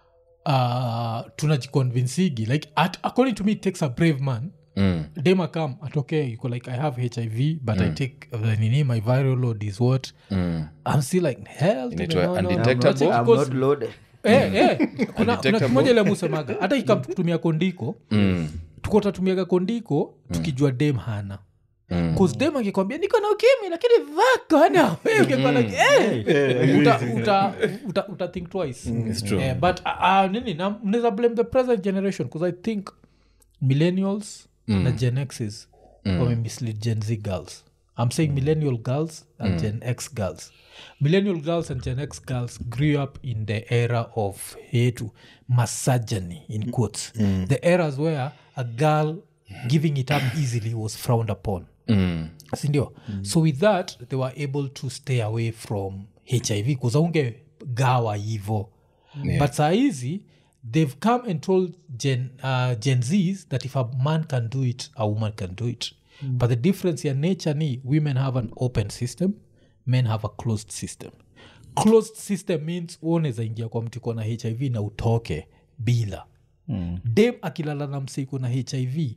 uh, tunajiconvinsigi like at, according to me it takes a brave man mm, dema come atokee yuko like i have hiv but i take uh, nini my viral load is what mm. i'm still like hell Inaitwa no, no, no. undetectable? Unacheki I'm because- not loaded. Eh, eh, kuna, kuna Undetectable. kimoja ile musemaga hata ikatumia kondiko Mm. tuko tatumiaga kondiko tukijua dem hana Mm. Cause dem akikwambia niko na ukimi lakini vakana like, eh, uta, uta, uta, uta think twice It's true. Eh, but uh, uh, nini na mnaweza blame the present generation because i think millennials na gen xs wame mislead gen z girls i'm saying millennial girls and gen x girls millennial girls and gen x girls grew up in the era of hetu misogyny in quotes the eras where a girl giving it up easily was frowned upon Mm. sindio so with that they were able to stay away from hiv kuzaunge gawa hivo Yeah. but saa hizi they've come and told gen, uh, gen zs that if a man can do it a woman can do it but the difference ya nature ni women have an open system men have a closed system closed system means unaweza ingia kwa mtu iko na hiv na utoke bila mm. dem akilala na mseiko na hiv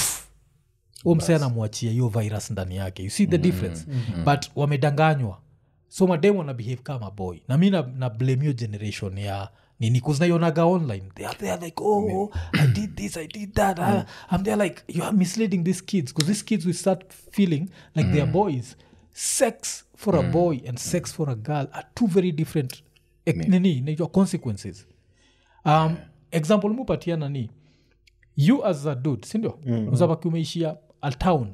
u mse anamwachia hiyo virus ndani yake you see the difference but wamedanganywa so madem wana behave kama boy na mi na, na blame hiyo generation ya nini kuznaionaga online they are there like oh i did this i did that uh, i'm there like you are misleading these kids because these kids will start feeling like they are boys sex for a boy and sex for a girl are two very different eh, nini inaitwa consequences um, example mupatiana ni you as a dude sindio mm. uzabaki umeishia a town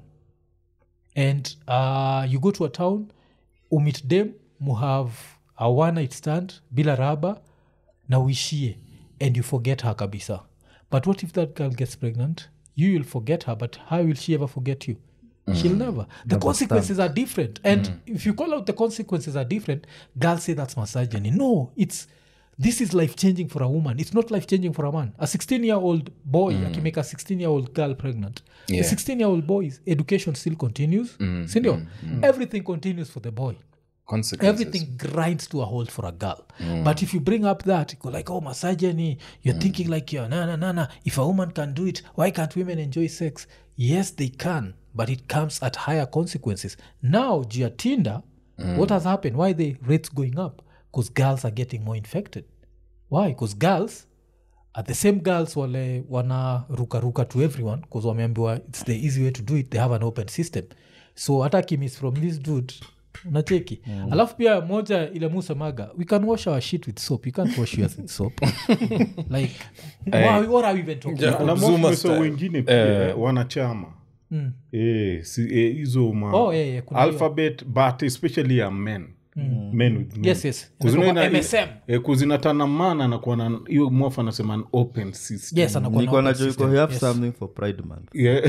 and uh, you go to a town umit dem muhave a one night stand bila raba na uishie and you forget her kabisa but what if that girl gets pregnant you will forget her but how will she ever forget you she'll never the consequences are different and if you call out the consequences are different girls say that's misogyny no it's this is life changing for a woman it's not life changing for a man a 16 year old boy akimake a 16 year old girl pregnant Yeah. the 16 year old boy's education still continues sindio everything continues for the boy consequences everything grinds to a halt for a girl but if you bring up that you go like oh misogyny you're thinking like you're na na na na if a woman can do it why can't women enjoy sex yes they can but it comes at higher consequences now juu ya tinder what has happened why the rates going up because girls are getting more infected why because girls are the same girls wale wana ruka ruka to everyone bcause wameambiwa its the easy way to do it they have an open system so hata kimis from this dude unacheki mm. alafu pia moja ile musemaga we can wash our shit with soap you can't wash yours with soap like why, what are we even talking Yeah. about? na Zuma mofiso style. wengine pia wanachama Eh, si- eh, hizo ma Oh, yeah, yeah, kuna hiyo. alphabet but especially ya men men with men. Yes, yes. Kuzina Inakuwa ina- MSM. eh, kuzinatana mana anakuwa na hiyo mwafu anasema an open system yes anakuwa na niko open najo system. you have Yes. something for pride month Yeah.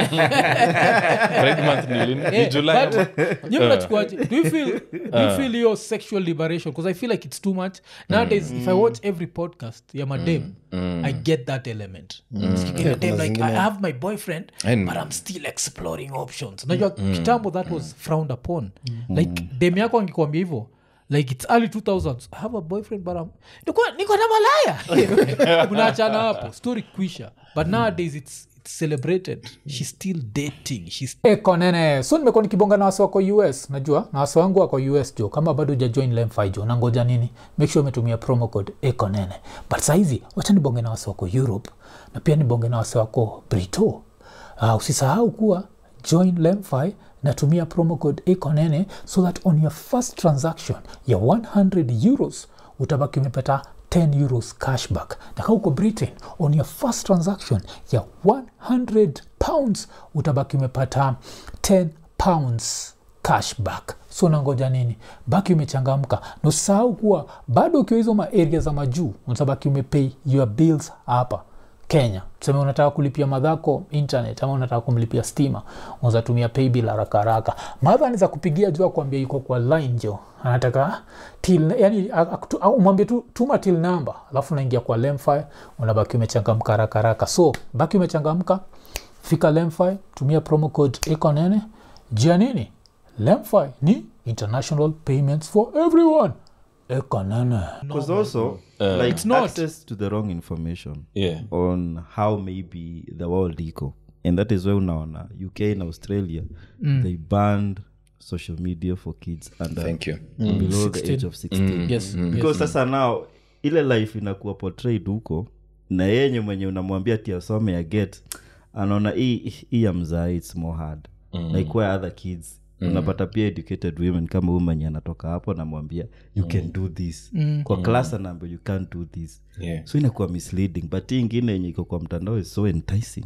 Pride month ni lini? Ni Eh, July but ama? nyi mnachukuaje? do you feel do you feel your sexual liberation because i feel like it's too much nowadays if i watch every podcast ya madem i get that element Sikia your dem like i have my boyfriend And- but i'm still exploring options unajua kitambo that was frowned upon like dem yako angekwambia hivyo like its early 2000s i have a boyfriend but I'm, niko, niko na malaya unaachana hapo story kwisha but nowadays it's it's celebrated she's still dating she's konene so nimekuwa nikibonga na wasi wako us najua na wasi wangu wako us jo kama bado ujajoin lemfi jo nangoja nini make sure umetumia promo code ekonene but sahizi wacha nibonge na wasi wako europe na pia nibonge na wasi wako brito uh, usisahau kuwa join lemfi natumia promo code ekonene so that on your first transaction ya 100 euros utabaki umepata 10 euros cashback na kaa uko britain on your first transaction ya 100 pounds utabaki umepata 10 pounds cashback so nangoja nini baki umechangamka na usahau kuwa bado ukiwa hizo maaria za majuu utabaki umepay your bills hapa kenya tuseme unataka kulipia madhako internet ama unataka kumlipia stima unaweza tumia paybill haraka haraka madha anaweza kupigia juu akuambia yuko kwa line jo anataka till yani akutu- au umwambie tu tuma till number alafu unaingia kwa lemfi unabaki umechangamka haraka haraka so baki umechangamka fika lemfi tumia promo code iko nene jia nini lemfi ni international payments for everyone iko nene because also like It's not. access to the wrong information Yeah. on how maybe the world iko and that is why unaona uk and australia they banned social media for kids under Thank you. below the age of 16 yes because sasa now ile life inakuwa portrayed huko na yenye mwenye unamwambia ti asome ya get anaona hii hii ya mzaa its more hard mm. like where other kids unapata pia educated women kama huyu mwenye anatoka hapo namwambia you can do this kwa class anaambia you can't do this Yeah. so inakuwa misleading but hii ingine yenye iko kwa mtandao is so enticing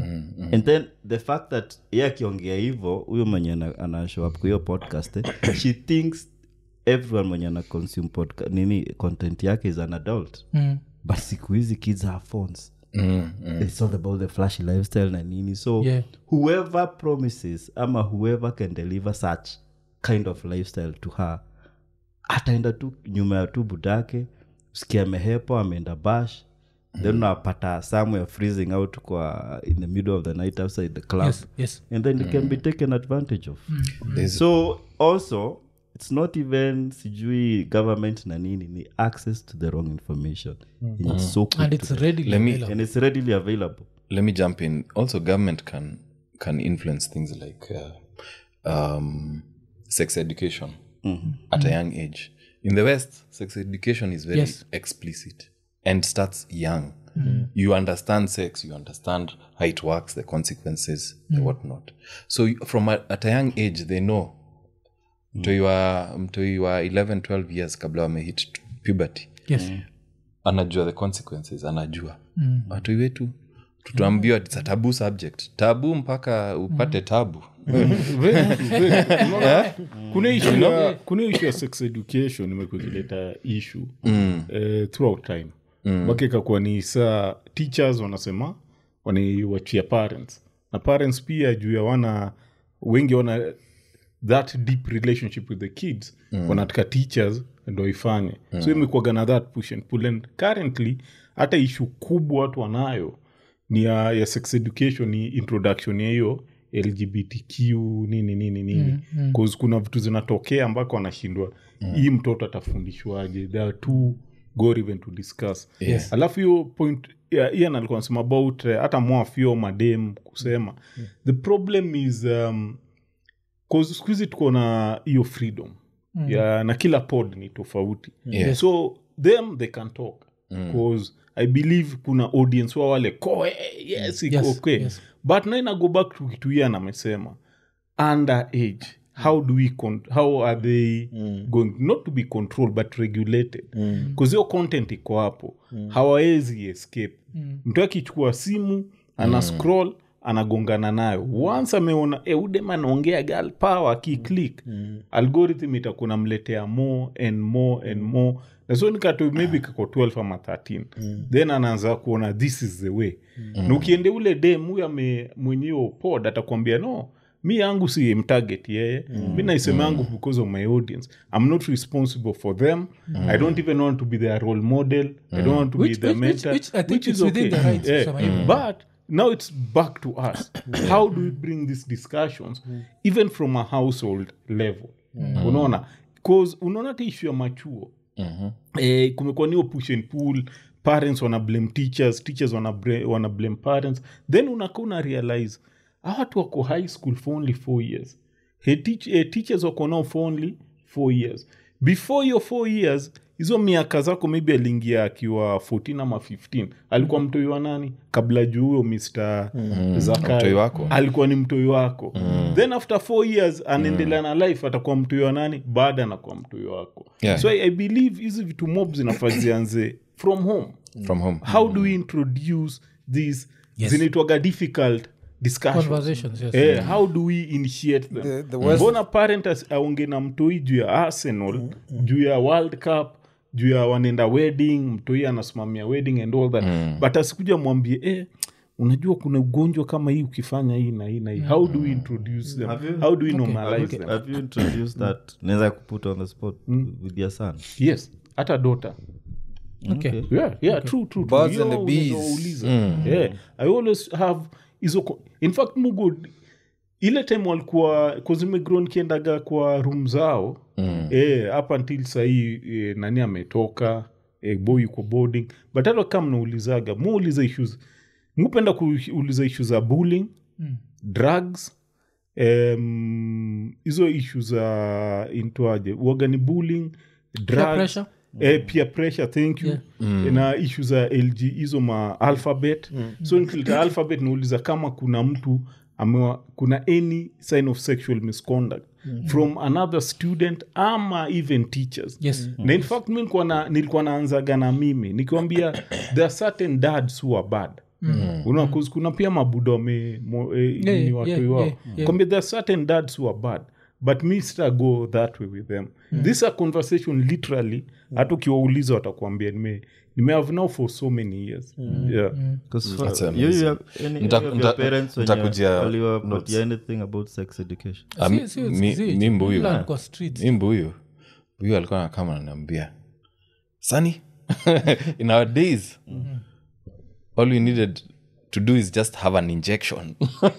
and then the fact that ye akiongea hivo huyo mwenye ana- ana show up kwa hiyo podcast eh, she thinks everyone mwenye ana consume podca- nini content yake is an adult Mm. but siku hizi kids have phones Mm, mm. it's all about the flashy lifestyle na nini so Yeah. whoever promises ama whoever can deliver such kind of lifestyle to her ataenda tu nyuma ya tu budake sikia amehepo ameenda bash then unapata somewhere freezing out kwa in the middle of the night outside the club yes yes and then it can be taken advantage of There's- so also it's not even sijui government na nini ni access to the wrong information And it's so quick and to it's get. readily Let me- available. and it's readily available let me jump in also government can can influence things like uh, um, sex education at a young age in the west sex education is very Yes. explicit and starts young you understand sex you understand how it works the consequences the whatnot so you- from a, at a young age they know mtoi wa mtoi wa 11 12 years kabla wamehit puberty yes anajua the consequences anajua mm. watoi wetu tutaambiwa it's a tabu subject tabu mpaka upate tabu Unaona? kuna issue ya- kuna issue ya sex education imekuwa ikileta issue eh, throughout time mpaka ikakuwa ni saa teachers wanasema wanaiwachia parents na parents pia juu ya wana wengi wana that deep relationship with the kids wanataka teachers ndo ifanye so imekuaga na that push and pull and currently hata ishu kubwa watu wanayo ni ya, ya sex education ni introduction ya hiyo lgbtq nini nini nini mm, kuna vitu zinatokea ambako wanashindwa hii mtoto atafundishwaje there are two gore even to discuss Yes. alafu hiyo point ya- ian alikuwa anasema about uh, hata mwafio madem kusema the problem is um, 'cause siku hizi tuko na hiyo freedom ya na kila pod ni tofauti Yes. so them they can talk because i believe kuna audience wa wale koe yes, iko Yes, okay yes. but na ina go back to kitu ian amesema under age how do we con- how are they going not to be controlled but regulated bcause hiyo content iko hapo hawawezi escape mtu akichukua simu ana scroll anagongana nayo once ameona e, udem anaongea gal power akiclick algorithm itakuwa namletea more and more and more naso nikato maybe kako 12 ama 13 then anaanza kuona this is the way na ukiende ule dem huyo ame mwenyeo pod atakwambia no mi yangu si mtarget yeye mi naisema yangu because of my audience i'm not responsible for them i don't even want to be their role model i don't want to Which- be their which- which- mentor which I think which is is within okay. the rights, Yeah. kusema hivyo. but now it's back to us how do we bring these discussions even from a household level unaona bcause unaona hata issue ya machuo eh, kumekuwa niyo push and pull parents wana blame teachers teachers wana, bre- wana blame parents then unaka una realize hawa watu wako high school for only four years hey, teach, eh, teachers wako nao for only four years before hiyo four years hizo miaka zako maybe aliingia akiwa 14 ama 15 alikuwa mtoi wa nani kabla juu huyo mr Zakayo. Mtoi wako. alikuwa ni mtoi wako then after four years anaendelea na life atakuwa mtoi wa nani baada anakuwa mtoi wako Yeah. so I, i believe hizi vitu mob zinafaa zianze from home from home how do we introduce these Yes. zinaitwaga difficult discussions Conversations, yes. Eh, how do we initiate them The- the West- mbona parent as- aonge na mtoi juu ya arsenal juu ya world cup juu ya wanaenda wedding mtoi anasimamia wedding and all that but asikuja mwambie eh, unajua kuna ugonjwa kama hii ukifanya hii na hii na hii how do we introduce them Have you- how do we Okay. normalize Okay. them have you introduced that naweza kuput on the spot with your son yes hata dota okay. yeah, yeah, true, true, true. Birds Hiyo and the bees. unaweza uliza. Yeah, i always have hizo co- in fact mugo ile time walikuwa kozimegron kiendaga kwa room zao mm. eh, up until sahii eh, nani ametoka eh, boy yuko boarding but hata kama mnaulizaga muuliza issues mupenda kuuliza ishu za bullying Mm. drugs em, hizo ishu za intoaje uagani bullying drugs, pressure? eh, peer pressure thank you Yeah. na ishu za lg hizo ma alphabet so nikileta alphabet nauliza kama kuna mtu amewa, kuna any sign of sexual misconduct from another student ama even teachers yes na in fact mi nilikuwa na- nilikuwa naanzaga na mimi nikiwambia there are certain dads who are bad Unaona, 'cause kuna pia mabuda wame mo- eh, Yeah, ni yeah, watoi yeah, wao yeah, yeah. kwambia there are certain dads who are bad but me sita go that way with them this a conversation literally hata ukiwauliza watakuambia nime nimehave now for so many years yeah. 'Cause for- That's you- you amazing. have any- Nita- any of your nita- parents when nitakujia you- waliwapatia notes. anything about sex education Ah, mi- Si- si- mi- si- mi mbuyu learn kwa streets. mi mbuyu mbuyu alikuwa nakama ananiambia sani in our days all we needed to do is just have an injection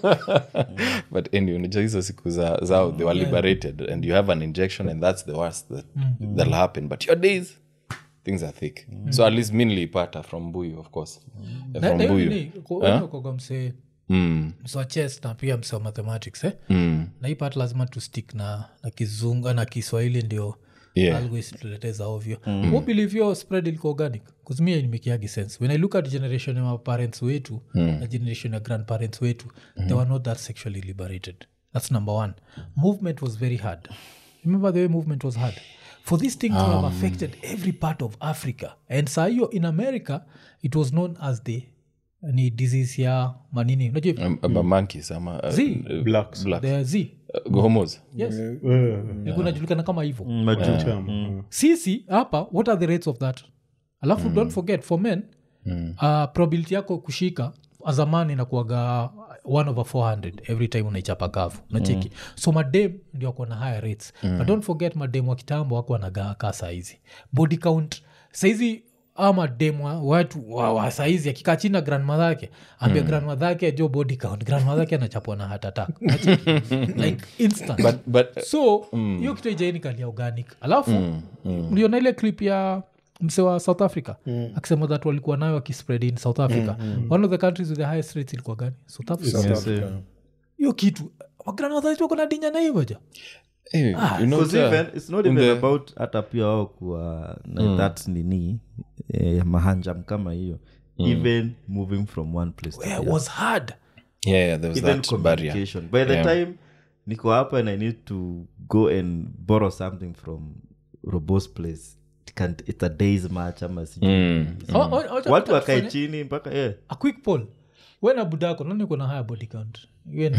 but anyway unajua hizo siku za, zao they were liberated and you have an injection and that's the worst that, that'll happen but your days things are thick so at least mi niliipata from mbuyu of course Eh, Na- from na hiyo mbuyu nini, ko- unakoga msee mm, mse wa chess na pia mse wa mathematics eh? mm, na hii part lazima tu stick na, na kizungu na kiswahili ndio yeah. always tuleteza ovyo mm. who believe your spread ilikuwa organic kuzimia inimekiagi sense when i look at generation ya maparents wetu na generation ya grandparents wetu they were not that sexually liberated that's number one movement was very hard remember the way movement was hard for this thing to have affected every part of africa and saa hiyo in america it was known as the ni disease ya manini unajua Um, about monkeys ama uh, Z. uh, Blacks. blacks. the z Uh, homos yes Eh, ilikuwa inajulikana kama hivyo chama. sisi hapa what are the rates of that alafu don't forget for men uh, probability yako kushika azamani inakuaga 1 over 400 every time unaichapa kavu nacheki so madem ndio wako na higher rates but don't forget madem wa kitambo wako wanagaa kaa saizi body count saizi ama dem wa- watu wa, wa saizi akikaa chini na grandmother yake ambia mm. grandmother yake jo body count grandmother yake anachapwa na heart attack Unacheki? like instant but, but so hiyo kitu ijainikalia organic alafu mliona ile clip ya mse wa south africa akisema that walikuwa nayo wakispread in south africa one of the countries with the highest rates ilikuwa gani south africa Yes, eh. hiyo kitu wagranadhaitukona dinya na hivoja hey, you know, Because uh, even, it's not in even the- about hata pia wao kuwa na that nini eh, mahanjam kama hiyo even moving from one place to the it other. was hard yeah, yeah there was even that barrier communication by the Yeah. time niko hapa and i need to go and borrow something from robos place it can, it's a days match ama sijui Mm. O- o- ocha- watu ocha wakae tufanye- chini mpaka yeah. a quick poll we na budako nani uko na higher body count Iwe ni-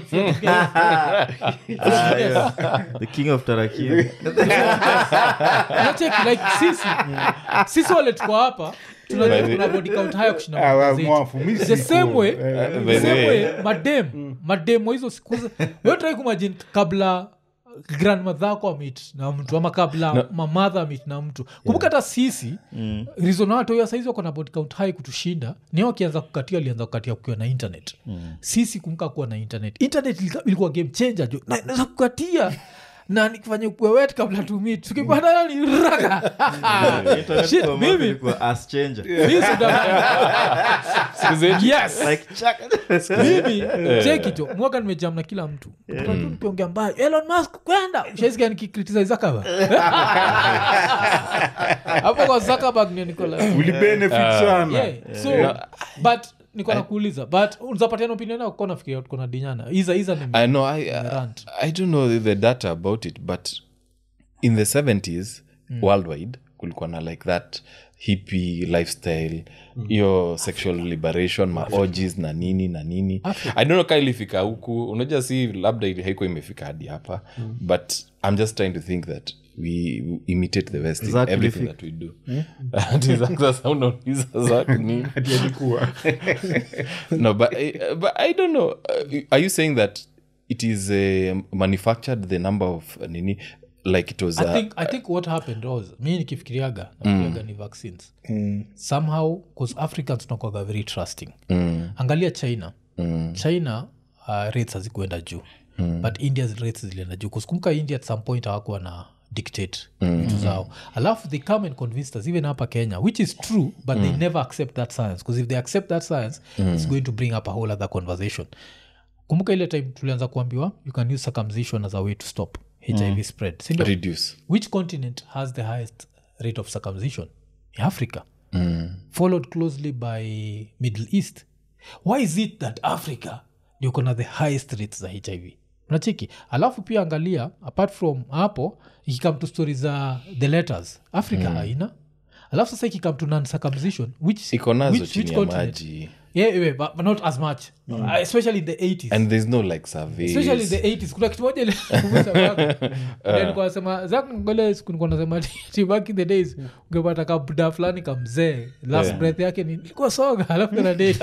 the king of tarakia Unacheki, like sisi sisi wale tuko hapa tunajua By the- kuna body count haya kushinda Ah, mama wa- zetu. mwafu, mi the siko. same way Eh, by the same way- way madem madem wa hizo siku wetrai kumajini kabla grandmother ako amit na mtu ama kabla mamadha amit na mtu kumbuka hata sisi mm. rizonawatoya saizi wako na body count high kutushinda ni wakianza kukatia alianza kukatia kukiwa na internet mm. sisi kumbuka kuwa na internet internet ilika- ilikuwa game changer jo Na- naweza kukatia na nikifanya kuwewet kabla tumit tukipatana ni raga Internet Shit, kwa mimi- mambo ilikuwa ass changer. Mimi sida- yes Like, chak- mimi chekicho mwaka nimejam na kila mtu Kupata tu nikiongea mbaya elon musk kwenda ushaisikia nikikritisa zakaba hapo kwa zakabag ndio niko like, Uli benefit sana yeah. so but niko nakuuliza but unzapatiana opinion yako kwa nafikiria tuko na dinyana iza iza ni I know. I, I, rant. I don't know the data about it, but in the 70s worldwide, kulikuwa na like that hippie lifestyle hiyo sexual liberation maorgies na nini na nini i don't know ka ilifika huku unajua si labda ili- haikuwa imefika hadi hapa but i'm just trying to think that we, we imitate the west in Zach everything Liffey. that we do Ati Zach sasa unauliza Zach nini? Ati alikuwa no but, I- but i don't know Uh, are you saying that it is uh, manufactured the number of uh, nini like it was I uh, think, I think what happened was mi nikifikiriaga nafikiriaga ni vaccines somehow bcause africans tunakwaga very trusting angalia china china uh, rates hazikuenda juu but india's rates zilienda juu kuskumbuka india at some point hawakuwa na dictate vitu zao alafu they come and convinced us even hapa kenya which is true but they never accept that science because if they accept that science it's going to bring up a whole other conversation kumbuka ile time tulianza kuambiwa you can use circumcision as a way to stop hiv spread sindio reduce which continent has the highest rate of circumcision in africa followed closely by middle east why is it that africa ndio kona the highest rates za hiv nacheki alafu pia angalia apart from hapo ikikam to stori za the letters africa haina alafu sasa ikikam to non circumcision which, iko nazo which, chini which ya continent? maji yeah, yeah, but, but not as much uh, especially in the 80s and there's no like surveys especially in the 80s kuna kitu moja ile- Then nilikuwa nasema zak ngole siku nilikuwa nasema ati back in the days ungepata kabuda fulani kamzee last Yeah. breath yake ni ilikuwa soga alafu kana date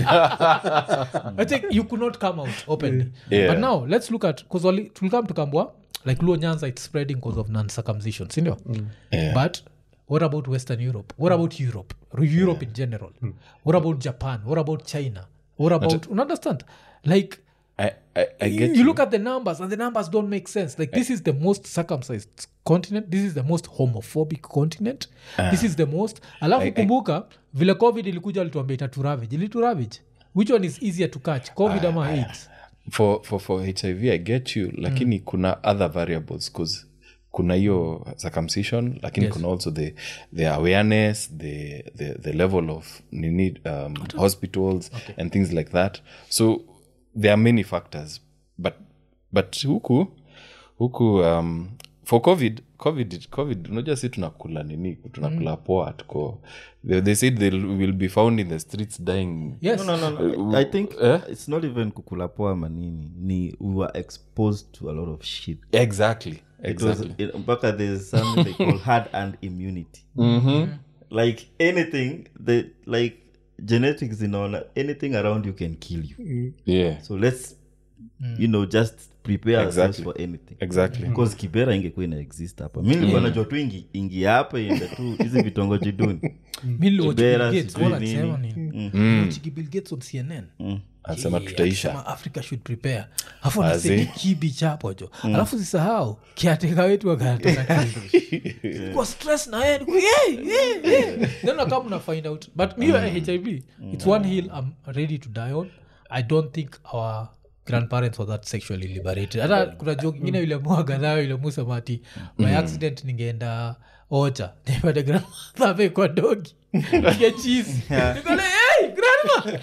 i think you could not come out openly Yeah. but now let's look at because tulikam tukambwa like luo nyanza it's spreading because of non circumcision sindio Yeah. but what about western europe what about europe europe in general what about japan what about china what about you understand like I, I, I get you, look at the numbers and the numbers don't make sense like this is the most circumcised continent this is the most homophobic continent this is the most alafu kumbuka vile covid ilikuja alituambia itaturavage ilituravage which one is easier to catch covid ama aids for, for, for hiv i get you lakini kuna other variables cause kuna hiyo circumcision lakini Yes. kuna also the, the awareness the, the, the level of nini um, hospitals and things like that so there are many factors but but huku huku um, for covid covid covid unajua si tunakula nini tunakula poa tuko they, they said they will be found in the streets dying yes no, no, no. I think Eh? it's not even kukula poa manini ni we were exposed to a lot of shit exactly because exactly it- mpaka there's something they call hard and immunity like anything the like genetics inaona anything around you can kill you yeah so let's you know just prepare ourselves Exactly. for anything exactly because kibera ingekuwa ina exist hapa mi nilikuwa najua tu ingi, ingia hapa iende tu hizi vitongoji duni mi niliwatch Kibera, Bill Gates, sijui wala nini. akisema nini. Niliwatch Bill Gates on cnn anasema Yeah, tutaisha akisema africa should prepare alafu Azi. anasema kibi chapo jo alafu sisahau kiateka wetu akanatoka kwa stress na yeye niko, yeah, yeah, yeah. then nakama una find out but me mm. hiv it's one hill i'm ready to die on i don't think our grandparents were that sexually liberated hata kuna joke ingine ile mwagadhayo ile musamati by accident ningeenda ocha nipate grandmother amekwa dogi pige cheese nikole hey grandma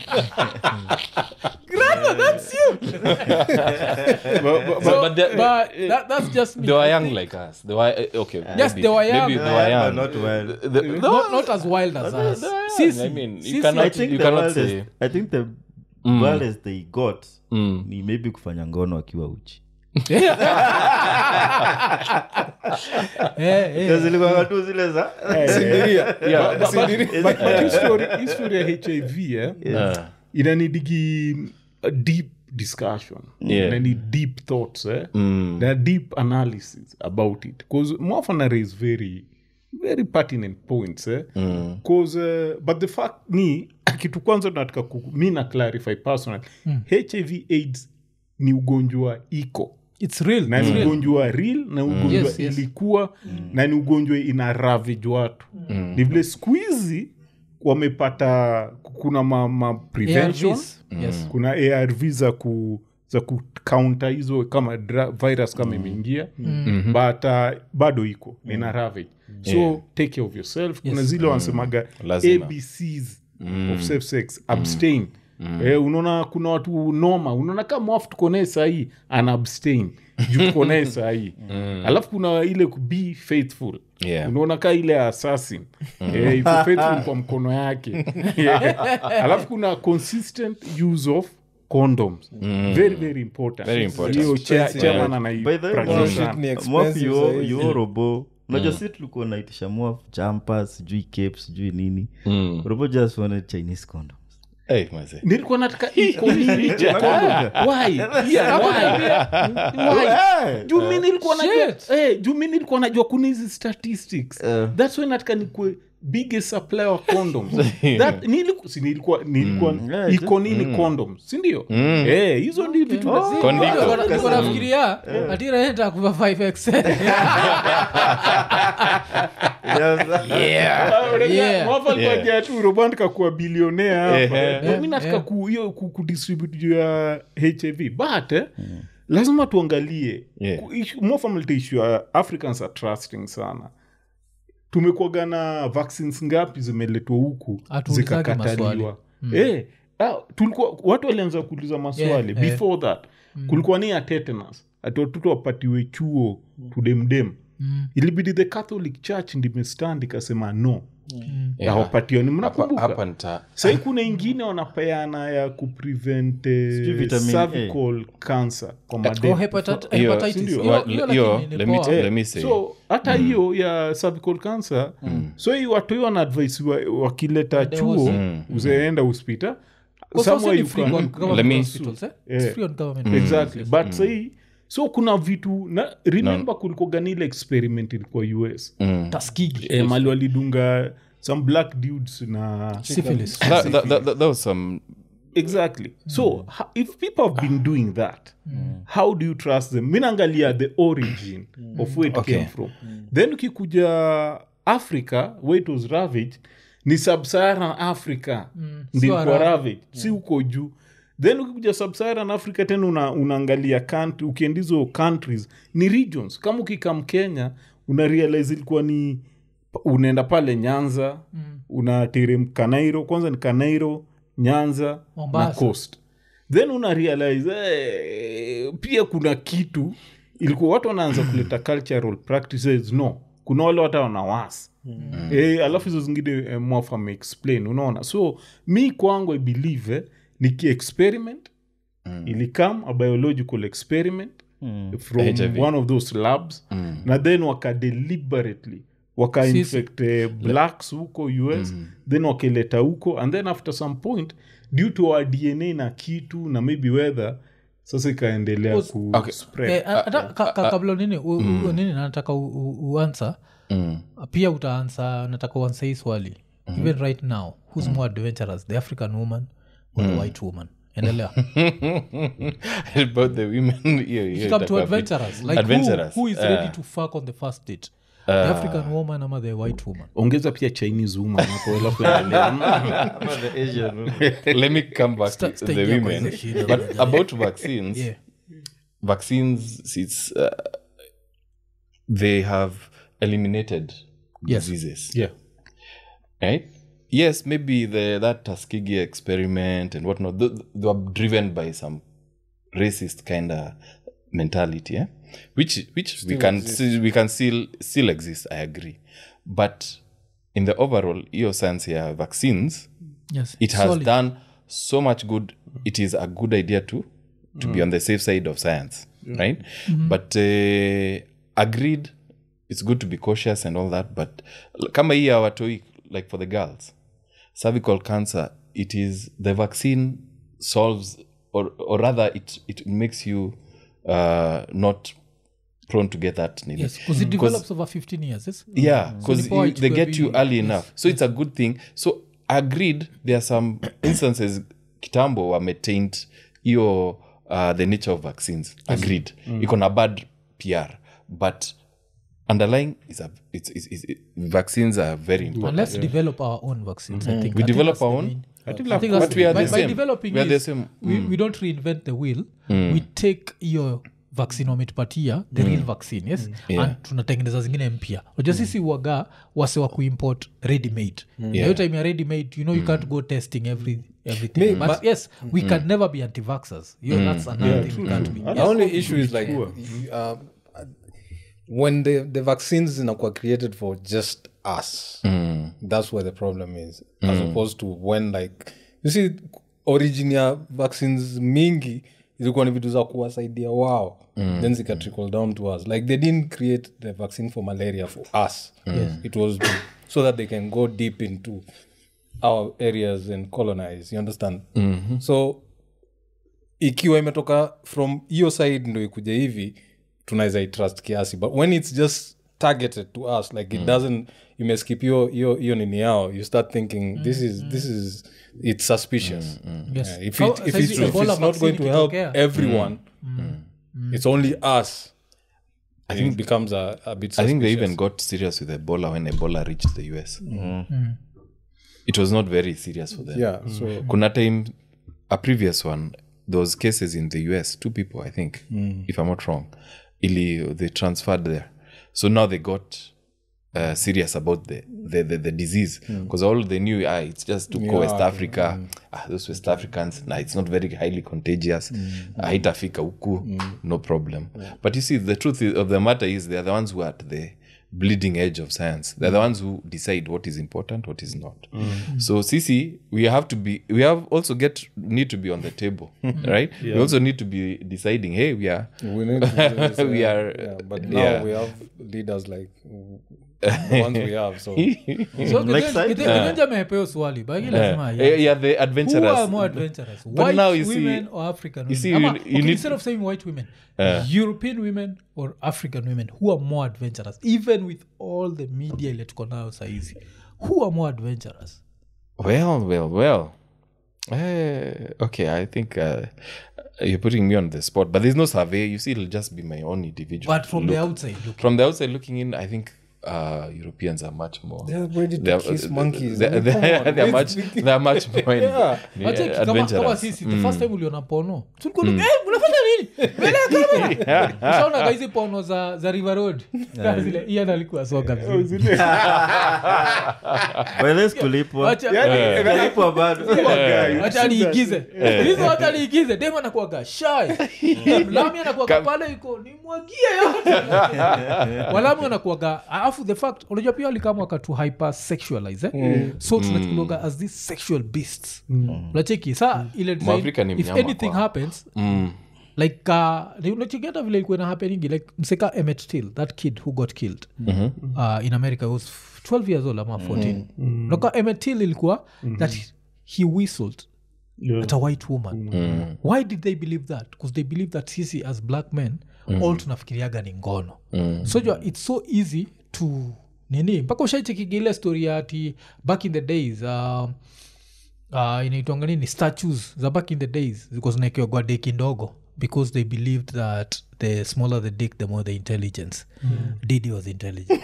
grandma that's you but, so, but they- but that, that's just me they were young like us they were uh, okay Yes, maybe, they were young. maybe they Yeah, were but young not well. The- the- not, not as wild as us. they were young. Sisi, I mean, you sisi- cannot- I think you the cannot wildest, say- I think the wildest they got ni maybe kufanya ngono akiwa uchi Eh, eh. zilikuwa tu zile za yeah, But- but history- history ya hiv eh, uh, inanidigi a deep discussion Yeah. inani deep thoughts eh? mm, na deep analysis about it bcause mwafana raise very very pertinent points eh? mm, cause uh, but the fact ni kitu kwanza nataka ku- mi na clarify personal hiv aids ni ugonjwa iko It's real. na It's ni real. ugonjwa real na ugonjwa Yes, yes. ilikuwa na ni ugonjwa ina ravage watu ni vile siku hizi wamepata kuna ma, ma prevention ARVs. Yes. kuna arv za ku za kukaunta hizo kama dra, virus kama imeingia but uh, bado iko na ina ravage so take care of yourself kuna zile wanasemaga Lazima. abcs of safe sex abstain Eh, unaona kuna watu noma unaona kama mwafu tuko naye sahii ana abstain juu tuko naye sahii alafu kuna ile ku be faithful Yeah. unaona kaa ile assassin eh, iko faithful kwa mkono yake Yeah. alafu kuna consistent use of condoms very very important Very important. hiyo cha- Expensive. chairman anai- By the way, practice Mwaf- sana. Ni Mwaf expensive yo- sahizi. yo robo unajua si tulikuwa naitisha mwaf jumper sijui cape sijui nini robo just wanted chinese condoms Hey, mazee. nilikuwa nataka iko nini cha condom? Why? Yeah, why? Why? juu mi nilikuwa najua eh, juu mi nilikuwa najua kuna hizi statistics thats why nataka nikwe biggest supplier of condoms that niliku, si nilikuwa nilikuwa Yeah, iko nini condoms si ndio eh hizo ndi vitu lazima. Kondiko. nafikiria atiraenda kuva 5x Yeah. mwafalikuajia tu robandika kuwa bilionea hapa Ehe. mi nataka ku- hiyo ku- kudistribute juu ya hiv but eh, lazima tuangalie Yeah. Ku- issue- more fundamental issue ya africans are trusting sana tumekuaga na vaccines ngapi zimeletwa huku Hatuulizagi zikakataliwa eh, ah, tulikuwa watu walianza kuuliza maswali Yeah, yeah. before that kulikuwa ni ya tetanus ati watoto wapatiwe chuo tudemdem ilibidi the catholic church ndimestand ikasema no Yeah. awapatiwa ni Hapa- mnakumbuka hapa nita- sahii kuna ingine wanapeana ya kuprevent Sijui eh, vitamin cervical cancer kwa Oh, madem hepatit- Hiyo- hepatitis. sindio? Hiyo- wa- hiyo hiyo, lakini ni let me- poa. let me say. so hata hiyo ya cervical cancer so hii watu hiyo wanaadvise wa, wakileta There chuo was- uzeenda hospita Kwa sasa somewhere ni you free can- on Let government me- hospitals, eh? It's Yeah. free on government exactly hospitals. but sahii so kuna vitu na remember kulikuwa ganile experiment ilikuwa us Tuskegee. e, mali walidunga some black dudes na Syphilis. That, that, that, that was some exactly so ho- if people have been doing that how do you trust them minaangalia the origin of where it Okay. came from then ukikuja africa where it was ravaged ni sub-saharan africa ndilikuwa Arabic. ravaged si huko juu then ukikuja sub-saharan africa tena una, unaangalia country ukienda hizo countries ni regions kama ukikam kenya una realize ilikuwa ni unaenda pale nyanza mm. unateremka nairo kwanza ni kanairo nyanza na Mombasa. coast then una realize eh, pia kuna kitu ilikuwa watu wanaanza kuleta cultural practices no kuna wale hata wanawasi mm. eh, alafu hizo zingine eh, mwafa ameexplain unaona so mi kwangu i believe eh, niki experiment mm. ilikam a biological experiment mm. from HIV. one of those labs mm. na then waka deliberately waka Sisi- infect eh, blacks huko us mm. then wakaleta huko and then after some point due to our dna na kitu na maybe weather sasa ikaendelea Was- ku Okay. spread Eh, hata ka- ka- kabla nini u- u- nini nataka u- u- uansa pia utaansa nataka uansa hii swali even right now who's more adventurous the african woman or the white woman endelea about the women hiyo- hiyo come to itakuwa adventurous bit- like adventurous. Who, who is Eh, ready to fuck on the first date the african woman ama the white woman ongeza pia chinese woman hapo alafu endelea. Ama the Asian woman. let me come back to Sta- the staingia kwa women hizo shida. but about vaccines yeah vaccines it's uh, they have eliminated Yes. diseases yeah right yes maybe the that tuskegee experiment and whatnot th- they were driven by some racist kind of mentality eh? which which we can see, we can still still exist i agree but in the overall hiyo science ya vaccines yes it has Solid. done so much good it is a good idea to to be on the safe side of science right but uh, agreed it's good to be cautious and all that but l- kama hii ya watoi like for the girls cervical cancer it is the vaccine solves or, or rather it, it makes you uh, not prone to get that nini. yes because it develops over 15 years yes yeah because before it they will get be- you early yes, enough so it's a good thing so agreed there are some instances kitambo wametaint hiyo uh, the nature of vaccines agreed iko na bad pr but underlying is a, it's, it's, it's, it, vaccines are very and important let's develop our own vaccines i think We I think develop that's our the own? main- I think I think like- that's But we are by, the by same. developing We are the is, same. We, we don't reinvent the wheel we take hiyo vaccine wametupatia the real vaccine yes Yeah. and tunatengeneza zingine mpya unajua sisi waga wase wa kuimport ready made Na hiyo Yeah. time ya ready made you know you can't go testing every everything Me- but but- yes we can never be anti-vaxxers you know, that's another thing we can't be the only issue is like uh, when the, the vaccines zinakuwa created for just us that's where the problem is as opposed to when like you see origin ya vaccines mingi zilikuwa ni vitu za kuwasaidia wao mm. then zika trickle down to us like they didn't create the vaccine for malaria for us yes. it was to, so that they can go deep into our areas and colonize you understand mm-hmm. so ikiwa imetoka from hiyo side ndo ikuja hivi tunaweza itrust kiasi but when it's just targeted to us like it doesn't imeskip hiyo hiyo hiyo nini yao you start thinking this is this is it's suspicious Yes. Yeah, if, How- it, if, saizi it's, if Ebola it's not going to vaccine help ikitokea. everyone it's only us i think it becomes a, a bit I think they suspicious. even got serious with Ebola when Ebola reached the US. It was not very serious for them. yeah so Kuna time, a previous one, those cases in the US, two people, I think, if I'm not wrong, ili, they transferred there. So now they got uh, serious about the, the, the, the disease because all they knew, ah, it's just to go West Africa. Ah, those West Africans, nah, it's not very highly contagious. Haitafika huku, no problem. But you see, the truth is- of the matter is they are the ones who are at the bleeding edge of science. They're the ones who decide what is important, what is not. So Sisi, we have to be we have also get need to be on the table. Right? We also need to be deciding, hey, we are we need to do this, We yeah, are- yeah, but now yeah. we have leaders like the ones we have so so Like side- kidenja mehepeo swali bagi lazima Eh, yeah. yeah, the who are adventurous. more adventurous But white now you see- women or african you see, women? you- Ama, you okay, need- instead of saying white women european women or african women who are more adventurous even with all the media ile tuko nayo saizi who are more adventurous Well, well, well. Eh, okay, I think uh, you're putting me on the spot, but there's no survey. You see, it'll just be my own individual. but from look. the outside look from the outside looking in, I think uh, Europeans are much more. They're ready to they're- kiss monkeys. They're, I mean, come they're, on, they're let's much. be- They're much more. in- Yeah. yeah, Acheki, kama, kama adventurous. sisi the first time uliona pono tulikuwa mm. hey, unafanya nini mbele ya kamera ushaonaga hizi pono za, za river road zile ian alikuwa soga vizuri. Wales kulipwa Wacha- kulipwa bado wacha niigize hizo wacha niigize dem anakuaga shy lami anakuaga pale iko nimwagie yote walami wanakuaga alafu the fact unajua pia walikama wakatu hypersexualize eh? so tunachukuliaga as these sexual beasts unacheki saa ile design, Mwafrika ni if mnyama anything kwao. happens Mm. like uh, ni- unachigeta vile ilikuwa ina happeningi like mseka emet till that kid who got killed uh, in america he was 12 years old ama 14 naka emet till ilikuwa that he whistled at a white woman why did they believe that because they believe that sisi as black men all tunafikiriaga ni ngono so jua it's so easy to nini mpaka ushaichekiga ile story ya ati back in the days uh, uh, inaitwanga nini statues za back in the days zilikuwa zinaekewa deki ndogo because they believed that the smaller the dick the more the intelligence didi was intelligent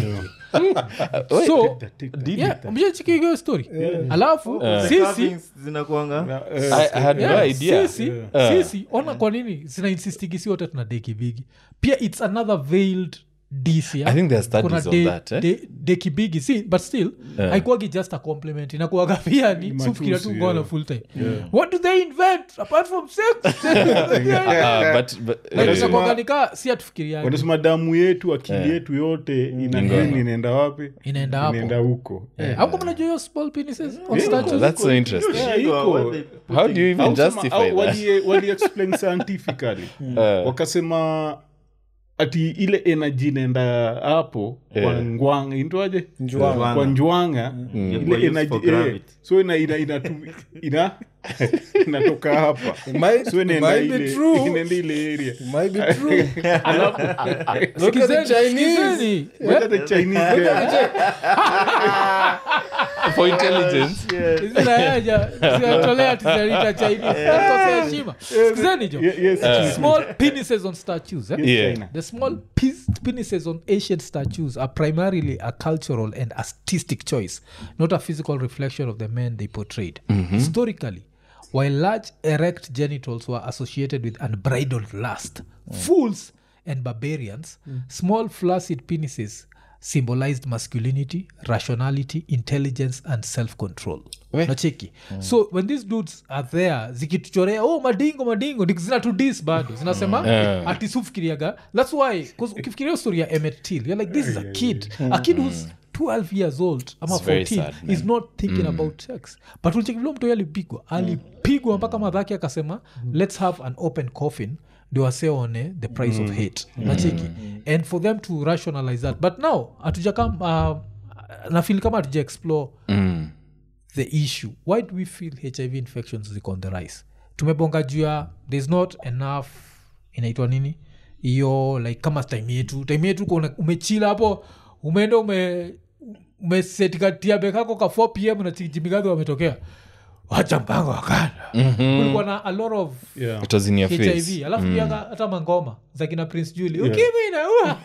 so yeah, mshachekiga hiyo story alafu sisi Carvings zinakuanga I, I had no Yeah, idea. sisi, sisi ona kwa nini zinainsistigizi wote tuna deki bigi pia its another veiled dc I think there are studies on that, eh? de, deki bigi si but still haikuwagi just a compliment inakuaga pia ni sufikira tu matusi, ngono yeah. full time what do they invent apart from sex Uh, but but Like, uh, inakuwaga nika si atufikiriaji wanasema damu yetu akili yetu yote ina nini inaenda wapi inaenda hapo inaenda huko auko mnajua hiyo small penises on statues that's so interesting. Yeah, iko. How do you even Au sema- justify au that? wali- wali explain scientifically wakasema ati ile energy inaenda hapo kwa ngwanga intoaje Njwanga. kwa njwanga Ingekuwa ile used energy for eh, gravity. so ina ina ina ina inatoka hapa might- so inaenda might be ile true. inaenda ile area might be true Look at the Sikizeni, Chinese. Look Yeah. at the Chinese guy. For intelligence. zinatolea tizarita chinese heshima sikizeni jo Ye- yes, small penises on statues eh? Yeah. China. the small pis- penises on ancient statues are primarily a cultural and artistic choice not a physical reflection of the men they portrayed historically while large erect genitals were associated with unbridled lust fools and barbarians small flaccid penises symbolized masculinity rationality intelligence and self-control nacheki so when these dudes are there zikituchorea oh madingo madingo ndi- zinatudis bado zinasema ati sufikiriaga thats why 'cause ukifikiria hiyo story ya emet till you're like this is a kid a kid who's 12 years old ama It's very 14 sad, man. is not thinking about sex but ulichekivile mtoi alipigwa alipigwa mpaka madhaki akasema let's have an open coffin ndio waseone the price of hate nacheki and for them to rationalize that but now hatujakam uh, nafil kama hatuja explore Mm. the issue why do we feel hiv infections ziko on the rise tumebonga juu ya thereis not enough inaitwa nini hiyo like kama time yetu time yetu uko una- umechila hapo umeenda ume umesetikatia bekako ka 4 pm na jimigadhi wametokea wacha mpango wakana kulikuwa na a lot of Yeah. it was in your face hiv alafu pia ka- hata mangoma za kina prince juli ukimwi inaua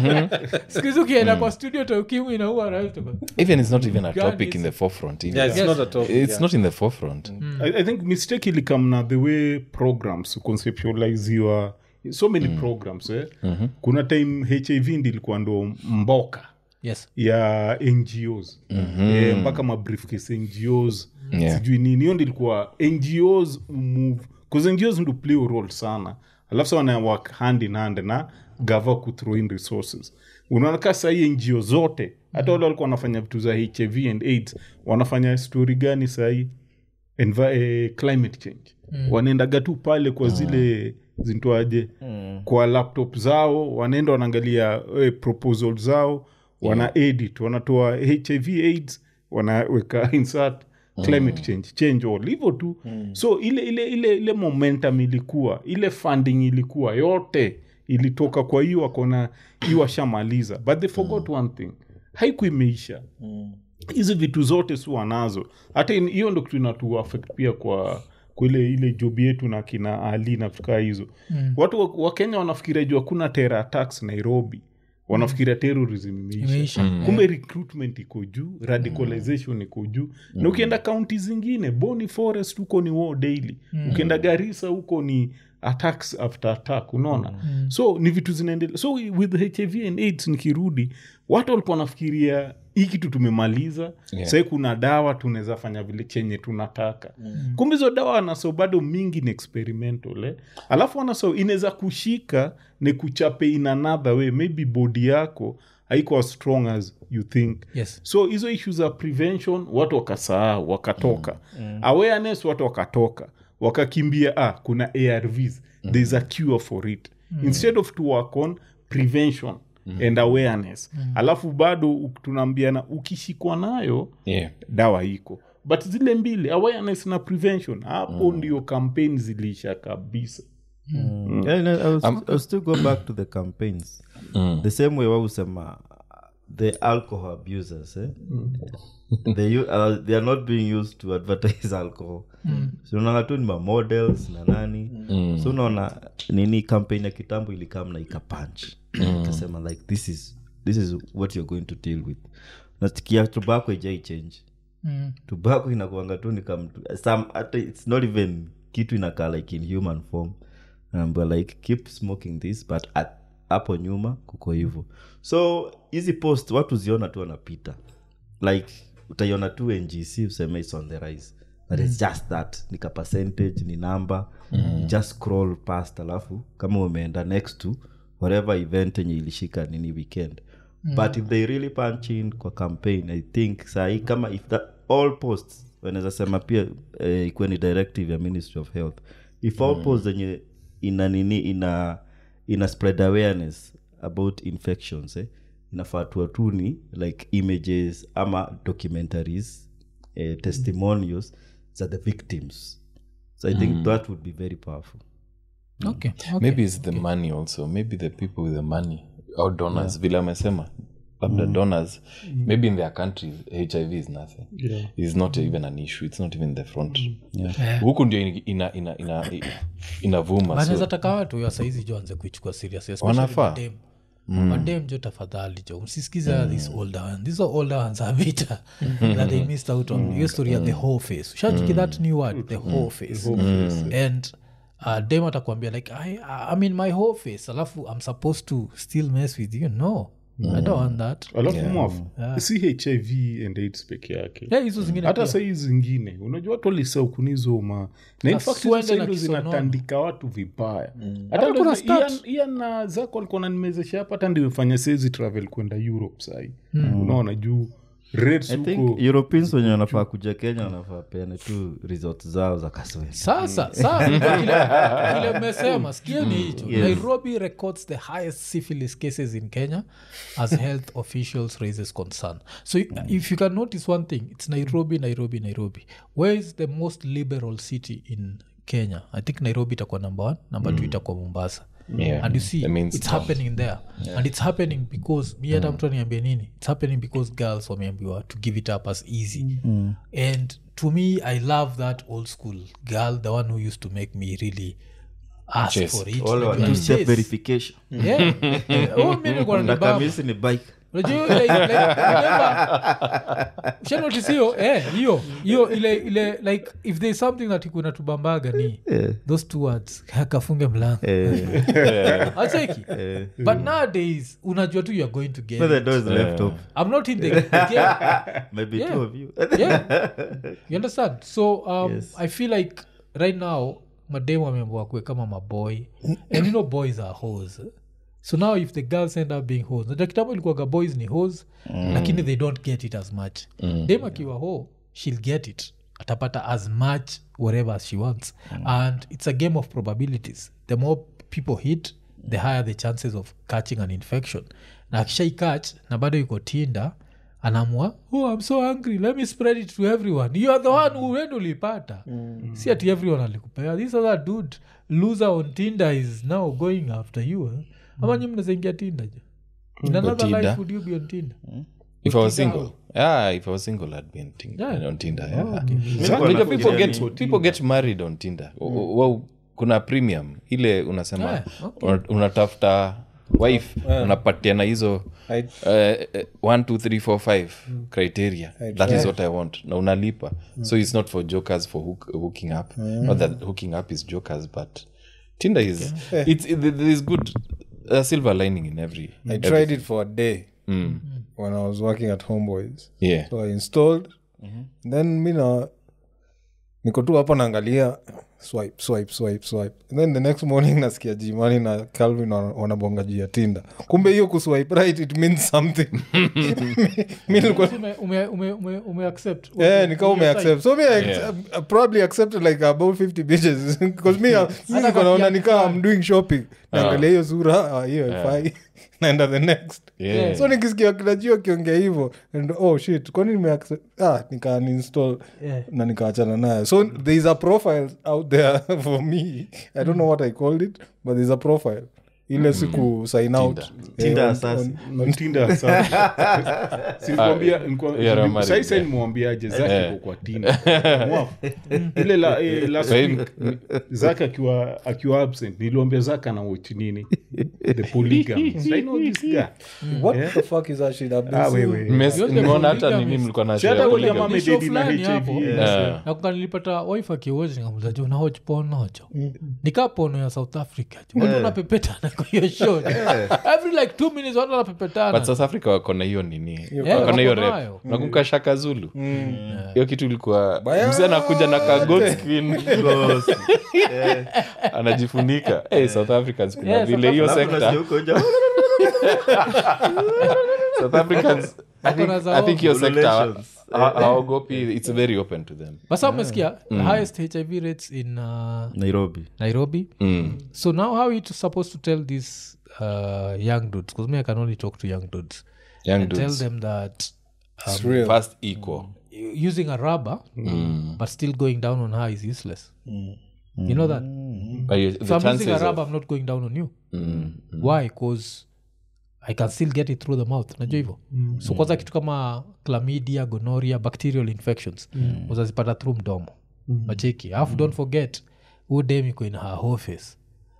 skuhizi ukienda kwa studio ta ukimwi inaua na vitu kama- even it's not even a God topic in is- the forefront even. Yeah, it's Yes. not a topic, it's yeah. not in the forefront I, i think mistake ilikam na the way programs conceptualiziwa so many programs eh? kuna time hiv ndi ilikuwa ndo mboka yes ya ngos eh, mpaka mabriefcase ngos Yeah. sijui nini hiyo ndi ilikuwa ngos move bcause ngos ndo play a role sana alafu sa wana work hand in hand na gava kuthrow in resources unaona ka sahii ngo zote hata wale walikuwa wanafanya vitu za hiv and aids wanafanya story gani sahii Envi- eh, climate change mm. wanaendaga tu pale kwa zile zintoaje mm. kwa laptop zao wanaenda wanaangalia eh, proposal zao wana edit wanatoa hiv aids wanaweka insert climate change change all hivyo tu so ile ile ile ile momentum ilikuwa ile funding ilikuwa yote ilitoka kwa hiyo wakona hiyo washamaliza but they forgot one thing haikuimeisha hizi vitu zote si wanazo hata in- hiyo ndo kitu inatu affect pia kwa kwile ile job yetu na kina ali na vitu kaa hizo mm. watu wa- wakenya wanafikiria juu hakuna terror attacks nairobi wanafikiria terrorism imeisha Imeisha. kumbe recruitment iko juu radicalization iko juu na ukienda kaunti zingine boni forest huko ni war daily ukienda garisa huko ni attacks after attack unaona so ni vitu zinaendelea so with hiv and aids nikirudi watu walikuwa wanafikiria hii kitu tumemaliza Yeah. sahii kuna dawa tunaweza fanya vile chenye tunataka kumbe hizo dawa wanaso bado mingi ni experimental eh? alafu wanaso inaweza kushika ni kuchape in another way maybe body yako haiko as strong as you think yes so hizo ishu za prevention watu wakasahau wakatoka mm. awareness watu wakatoka wakakimbia ah, kuna arvs mm. thereis a cure for it mm. instead of to work on prevention mm. and awareness mm. alafu bado u- tunaambiana ukishikwa nayo yeah dawa iko but zile mbili awareness na prevention hapo ndio kampeni zilisha kabisa Yeah, no, I was, I was still go back to the campaigns the same way wausema the alcohol abusers eh? they, u- uh, they are not being used to advertise alcohol so unaona tu ni mamodels na nani so unaona nini campaign ya kitambo ilikam na ikapunch ikasema like this is this is what you're going to deal with nasikia tobacco ijai change mm. tobacco inakuanga tu ni kam some hata it's not even kitu inakaa like in human form um, like keep smoking this but at, hapo nyuma kuko hivo so hizi post watu ziona tu wanapita like utaiona tu ngc useme its on the rise but its just that ni ka percentage ni number mm. just scroll past alafu kama umeenda next to whatever event yenye ilishika nini weekend but if they really punch in kwa campaign i think sahii kama if that all posts wanaweza sema pia eh, ikuwe ni directive ya ministry of health if all posts zenye ina nini ina ina spread awareness about infections eh, inafaa tuwa tu ni like images ama documentaries eh, testimonials za the victims so i think that would be very powerful okay, okay. maybe it's the money also maybe the people with the money or donors vile amesema labda donors maybe in their countries hiv is nothing Yeah. is not even an issue it's not even the front huku ndio ina, ina, ina, ina, inavuma banaweza so, taka watu ya saizi jo anze kuichukua serious especially Wanafaa. madem. madem jo tafadhali jo msisikiza this older one these are older ones are vita that they missed out on hiyo story ya the whole face ushachiki that new word the whole face and uh, dem atakwambia like I, i'm in my whole face alafu i'm supposed to still mess with you no i don't want that alafu mwafu si hiv and aids peke yake yeah, hizo zingine hata pia. sahii zingine unajua watu walisaukunizoma na in fact hizo Swende sahii na ndo kisonono. zinatandika watu vibaya Hata hata ndo kuna na start. Ian- Ian na zako alikuwa nanimezesha hapa hata ndimefanya saizi travel kwenda europe sahii unaona juu rates i think huko europeans wenye wanafaa kuja kenya wanafaa peane tu resort zao za kaswe sasa saa kile kile mmesema sikieni hicho nairobi records the highest syphilis cases in kenya as health officials raises concern so if you can notice one thing it's nairobi nairobi nairobi where is the most liberal city in kenya i think nairobi itakuwa number one number two itakuwa mombasa Yeah. and you see The main it's town. happening there and it's happening because mi hata mtu aniambia nini it's happening because girls wameambiwa to give it up as easy and to me i love that old school girl the one who used to make me really ask Chase. for it Wale wa Unajua, two-step chase. verification Yeah. Oh, mi nilikuwa nanibamba. nakamisi ni bike Unajua ile- ile- remember, ushanotice hiyo eh, hiyo hiyo ile ile like if there's something that ikuna tubambaga ni those two words kafunge mlango acheki but nowadays unajua tu youare going to get But the it. door is left open i'm not in the game maybe Yeah. two of you yeah you understand so um, Yes. i feel like right now mademu ameambua kue kama maboy and you know boys are hos so now if the girls end up being hos najua kitambo ilikuwaga boys ni hos lakini they don't get it as much dem akiwa ho she'll get it atapata as much whatever as she wants and it's a game of probabilities the more people hit the higher the chances of catching an infection na akishaikach na bado iko tinda anamua oh i'm so hungry let me spread it to everyone you are the one who went ulipata si ati everyone alikupea this other dude loser on tinder is now going after you eh? ama nyi mnazaingia tinder je in another Tinder? life would you be on tinder if i was Tinder single yeah if i was single i'd be on, Tin- Yeah. on tinder yeah. Zako Unajua anafikiria people ni get, kwa people get married on tinder mm. well, kuna premium ile unasema Yeah, okay. una- unatafuta wife unapatiana hizo I- uh, uh, one two three four five criteria that is what i want na unalipa so it's not for jokers for hook, hooking up not that hooking up is jokers but tinder is it's it, there is good uh, silver lining in every I tried it for a day when I was working at Homeboys. yeah So I installed. Then mi na niko tu hapa naangalia swipe swipe swipe swipe And then the next morning nasikia jimani na calvin wana- wanabonga juu ya tinda kumbe hiyo kuswipe right it means something mi nilikuwa ume, ume, ume, ume, ume accept yeah, nikawa umeaccept so me I, I probably accepted like about 50 bitches because me, uh, mi nilikuwa naona nikaa I'm doing shopping naangalia hiyo sura ah, hiyo haifai naenda the next Yeah. so nikisikia kinajio akiongea hivyo and oh shit kwani nimeaccept ah nika uninstall Yeah. na nikaachana nayo so there is a profile out there for me i don't know what i called it but there's a profile ile siku sign out Tinder on- assassin. on- on Tinder sasa. Si nilikwambia- nilikuwa- yeah, nili- Romari, sai- sai yeah. nimwambiaje zake iko kwa Tinder. Mwafu. ile la, eh, last Sasa week zake akiwa akiwa absent niliwambia zake ana watch nini the polygamy so i know this guy what the fuck is that shit I've been ah seeing? wewe Mes- Yote nimeona hata polygamy. nini mlikuwa na Si hata share ule polygamy. mama Ni show amededi na fulani hapo. HIV Yeah. nakuka nilipata wife akiwochi nikamuza jo nahoch ponocho nikaa pono ya south africa jo watu wanapepetana kwa hiyo show every like two minutes watu wanapepetana but south africa wako na hiyo nini Yeah, wako na hiyo wako rep nayo. nakumbuka shaka zulu hiyo kitu ilikuwa mzee anakuja na ka gold skin anajifunika hey, south africans kuna Yeah, vile hiyo Alafu sekta nasikia huko nje, south africans I think, Wako na I think hiyo zao. sekta Relations. ha- hawaogopi it's very open to them basa umesikia the highest hiv rates in uh, nairobi nairobi mm. so now how are you to, supposed to tell these uh, young dudes because me i can only talk to young dudes young and tell dudes them that It's real. first equal using a rubber but still going down on her is useless you know that But you- the if i'm using a chances rubber of i'm not going down on you mm, why bcause i can still get it through the mouth najua hivyo so kwanza kitu kama chlamydia gonoria bacterial infections uzazipata through mdomo macheki alafu don't forget udem iko in her whole face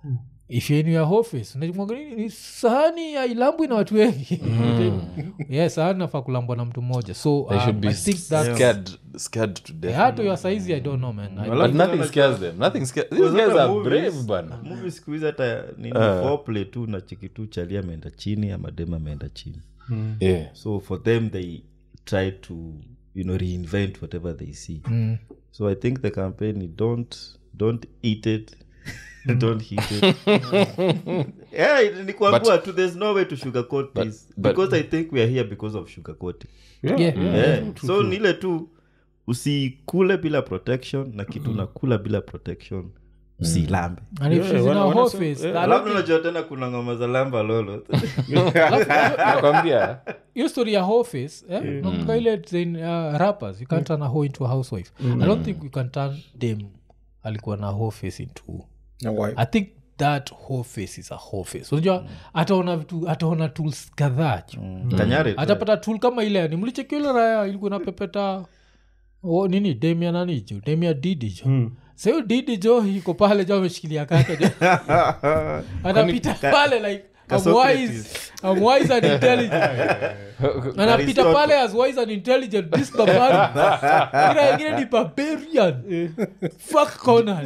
if you're in your office unajimwaga nini ni sahani ya ilambwi na watu wengi yeah sahani nafaa kulambwa na mtu mmoja so They should um, be i think that's scared, scared to death. hata your saizi i don't know man I- But nothing scares them. Nothing scares. These Because guys hata are movies- brave, bana. movie siku hizi hata nini foreplay tu na chiki tu chali ameenda chini ama dem ameenda chini Yeah. so for them they try to you know reinvent whatever they see so i think the campaign is don't don't eat it don't heat it yeah ni kuambua tu there's no way to sugarcoat this but- because i think we are here because of sugarcoating Yeah, Yeah. yeah, yeah. true, true, so true. nile tu usikule bila protection na kitu nakula bila protection usilambe and if Yeah, she's in wana- a wanasema- office yeah. I don't alafu think- unajua tena kuna ngoma za lamba lolo Nakwambia. hiyo story ya office eh? nakumbuka ile zain, uh, rappers you can't turn a hoe into a housewife i don't think you can turn them alikuwa na office into Na why? i think that office is a office unajua ataona vitu ataona tools kadhaa jo kanyare tu. atapata tool kama ile ni mlichekiule raya ilikuwa napepeta o, nini demia nani jo demia didi jo sahiyo didi jo iko pale jo ameshikilia kaka jo anapita pale like I'm wise, I'm wise and intelligent anapita Aristotle. pale as wise and intelligent this barbarian ila ingine ni barbarian fuck corner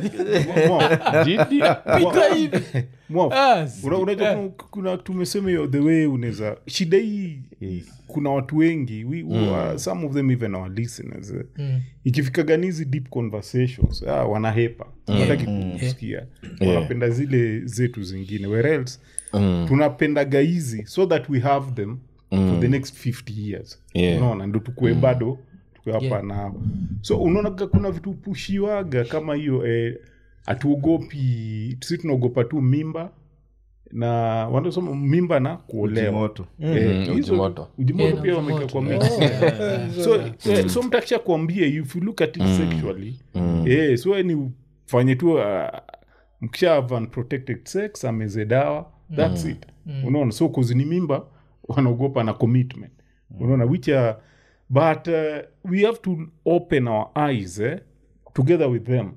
pita hivi Mwaf, Yes. una- unajua Yeah. kuna- kuna tumesema hiyo the way unaweza shida hii kuna watu wengi we, we, uh, some of them even our listeners eh. ikifikaga hizi deep conversations ah, wanahepa wataki kusikia wanapenda zile zetu zingine where else tunapendaga hizi so that we have them for the next 50 years Yeah. unaona ndo tukue bado tukue hapa Yeah. nao so unaonaga kuna vitu pushiwaga kama hiyo eh, hatuogopi si tunaogopa tu mimba na wanasema mimba na kuolewa Ujimoto. Eh, Mhm, hizo- ujimoto. ujimoto Yeah, na pia ujimoto. wameka kwa mix so, eh, so mtu akisha kuambia if you look at it sexually eh, so ni ufanye tu uh, mkisha have unprotected sex ameze dawa thats it unaona so kuzini mimba wanaogopa na commitment unaona which are, but uh, we have to open our eyes eh, together with them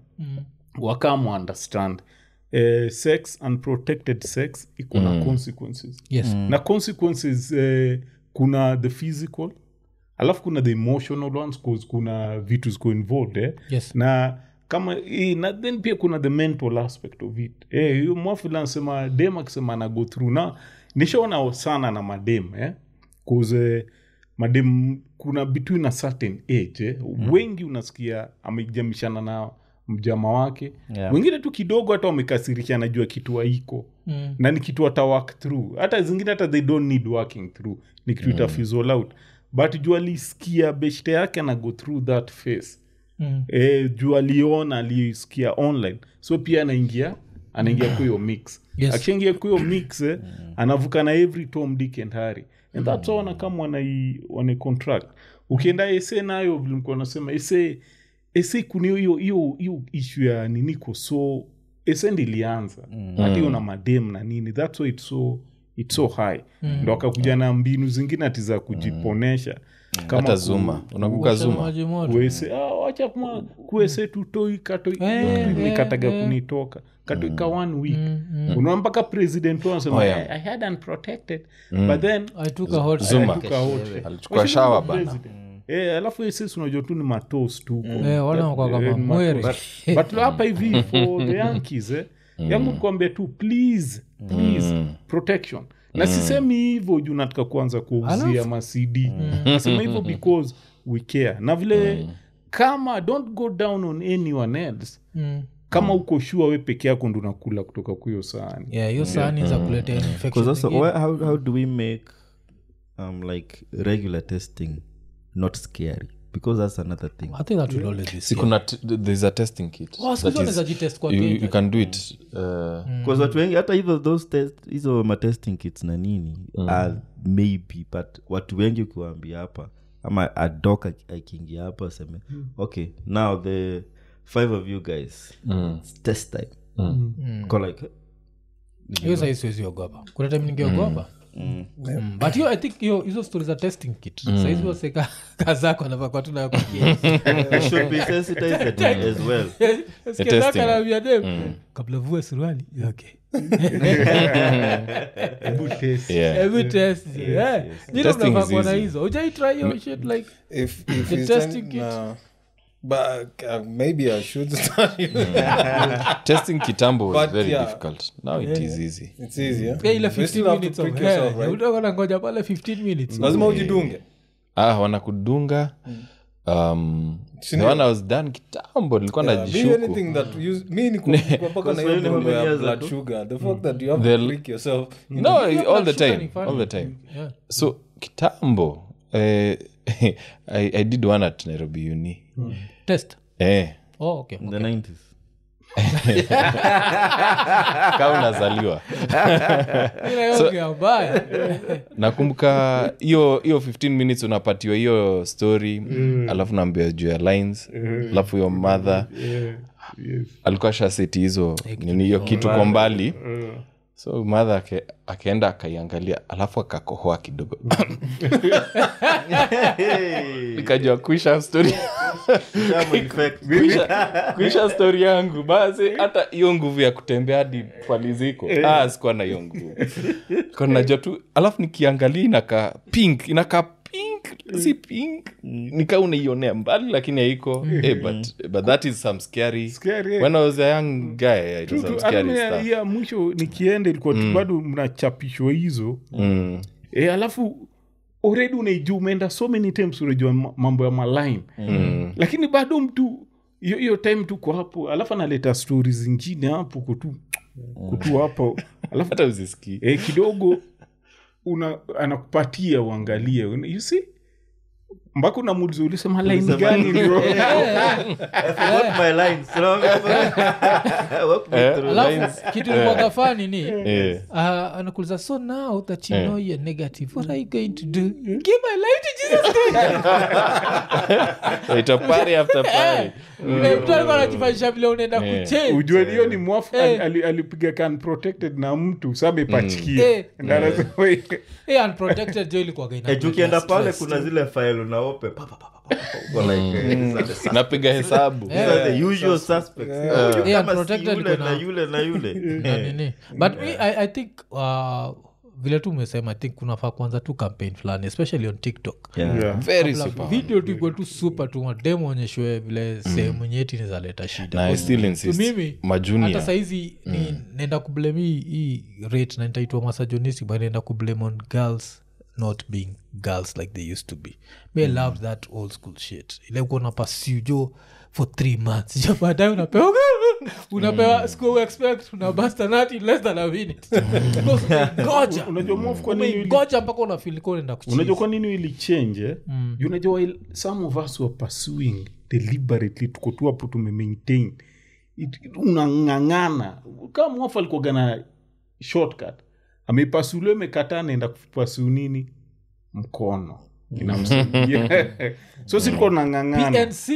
wakam understand eh, sex unprotected sex iko na consequences yes na consequences eh, kuna the physical alafu kuna the emotional ones cause kuna vitu ziko involved eh? Yes. na kama eh, na then pia kuna the mental aspect of it eh, hiyo mwafula anasema dem akisema ana go through na nishaona sana na madem eh? cause eh, madem kuna between a certain age eh? wengi unasikia amejamishana na mjama wake Yeah. wengine tu kidogo hata wamekasirisha najua kitu haiko Mm. na ni kitu wata work through hata zingine hata they don't need working through ni kitu ita fizzle out but juu alisikia beshte yake ana go through that phase Mm. e, juu aliona alisikia online so pia anaingia anaingia kwa hiyo mix Yes. akishaingia kwa hiyo mix eh, anavuka na every tom dick and harry and that's why wanakama wanai wanai contract ukienda ese nayo vile mlikuwa nasema ese ese kuna hiyo hiyo hiyo issue ya niniko so ese ndilianza hata hiyo na madem na nini that's why it's so it's so high ndo akakuja na mbinu zingine ati za kujiponesha kama hata ku- zuma unakuka Washa zuma maji moto. kuese ah, wacha kuma kuese tutoi katoi Eh, nikataga eh, eh. kunitoka katoi ka one week unaona mpaka president wanasema Oh, yeah. I, I had unprotected but then I took a hot Zuma. I took a hot shit. alichukua Washindwa shawa na bana president. Eh, alafu sisi unajua tu ni matos tu Eh, wana wako kama Eh, mwere. matos. but hapa hivi for the yankees eh, yangu kuambia tu please please protection na sisemi hivyo juu nataka kuanza kuuzia macd nasema hivyo because we care na vile kama don't go down on anyone else Mm. kama uko shua we peke yako ndo unakula kutoka kwa hiyo sahani Yeah, hiyo sahani za kuletea infection Because also, zingine. why, how, how do we make um, like regular testing not scary? Because that's another thing. I think that will always be si scary. kuna t- there's a testing kit Oh, siku that hizi wanaweza jitest kwa you, keja. you can do it uh, Because watu wengi hata hizo those test hizo matesting kits na nini are maybe but watu wengi ukiwaambia hapa ama adok akiingia hapa aseme okay now the five of you guys it's test time Go like hiyo sahii siwezi ogopa kuna time ningeogopa Mm, but hiyo i think hiyo hizo stori za testing kit saizi waseka kazako anavakwa tu nayo kwa I should be sensitized as well testing. kiakanavia dem kabla vue suruali okay Hebu test. Yeah. Every test yeah. Nyinyi Testing is mnavaa kuona easy. hizo ujaitry hiyo shit like if if The you testing send, kit. nah. but uh, maybe i should start testing kitambo was But very yeah. difficult now it is easy it's easier Yeah, ile You still 15 have to minutes of prick hair. yourself, right? Utakuwa unangoja pale 15 minutes lazima ujidunge ah wanakudunga um, the Sindio? one I was done kitambo nilikuwa Yeah, me najishuku anything that use me ni kupaka na Because hiyo when mambo you ya years blood ago- sugar the fact that you have They'll- to prick yourself you no Hiyo all blood the sugar time ni funny. all the time Yeah. so kitambo eh, I, i did one at nairobi uni test eh, oh, okay. in the 90s kama unazaliwa Ile yoga ya mbaya. nakumbuka hiyo hiyo 15 minutes unapatiwa hiyo story alafu naambia juu ya lines alafu hiyo mother alikuwa shaseti hizo nini hiyo kitu kwa mbali so madha ake, akaenda akaiangalia alafu akakohoa kidogo nikajua kuisha story Shamu effect. kuisha, kuisha story yangu basi hata hiyo nguvu ya kutembea hadi paliziko ah, sikuwa na hiyo nguvu Kwa najua tu alafu nikiangalia inakaa pink inakaa pink si pink nikaa unaionea mbali lakini haiko eh, but, but that is some scary, Scary, eh. when i was a young guy it was Tu- some tu- scary hata ya- stuff ya mwisho nikienda ilikuwa tu bado mnachapishwa hizo mm. e, alafu already unaijua umeenda so many times unajua ma- mambo ya maline Mm. lakini bado mtu hiyo hiyo time tuko hapo alafu analeta stori zingine hapo kutu kutu hapo alafu hata uzisikii e, kidogo una anakupatia uangalie Una- you see mpaka unamuuliza ulisema line Ulisema gani nini? bro I forgot my lines. Walk me through lines. alafu kitu ilikuwaga fani ni Eh. uh, anakuliza so now that you know you're negative what are you going to do give my life to jesus Ita party after party. Eh, mtu alikuwa anajifanyisha vile unaenda Eh. kuchange ujue hiyo ni mwafu Eh. ali- alipiga kan protected na mtu sa amepachikia Eh. Ndio anasema, Eh, unprotected jo ilikuwaga ina Eh, juu ukienda stress. pale kuna zile file unaope pa, pa, pa, pa, pa, pa, uko like, eh, these are the sus- napiga hesabu these are the usual suspects. Huyu Yeah, kama si unprotected yule kuna- na yule na yule Na nini but me, I, i think uh, vile tu umesema i think kunafaa kuanza tu campaign fulani especially on tiktok Yeah. Yeah. very Kabla super video tu ikuwe tu super tu mademo onyeshwe vile sehemu nyeti nizaleta shida na i still To insist mimi hata majunia saizi ni naenda kublame hii hii rate na nitaitwa masajonistic but naenda kublame on girls not being girls like they used to be me I love that old school shit ile kuona pursue jo for three months jo baadaye unapewa unapewa school expect unabasta nut in less than a minute Because umengoja unajua mwafu kwa nini ili- umengoja mpaka unafilika unaenda unajua kwa nini ilichange mm. unajua while some of us were pursuing deliberately tuko tu hapo tumemaintain It- unang'ang'ana kama mwafu alikuwaga na shortcut ameipasuliwa imekataa naenda kupasu nini mkono inamsaidia so silikuwa unang'ang'ana pnc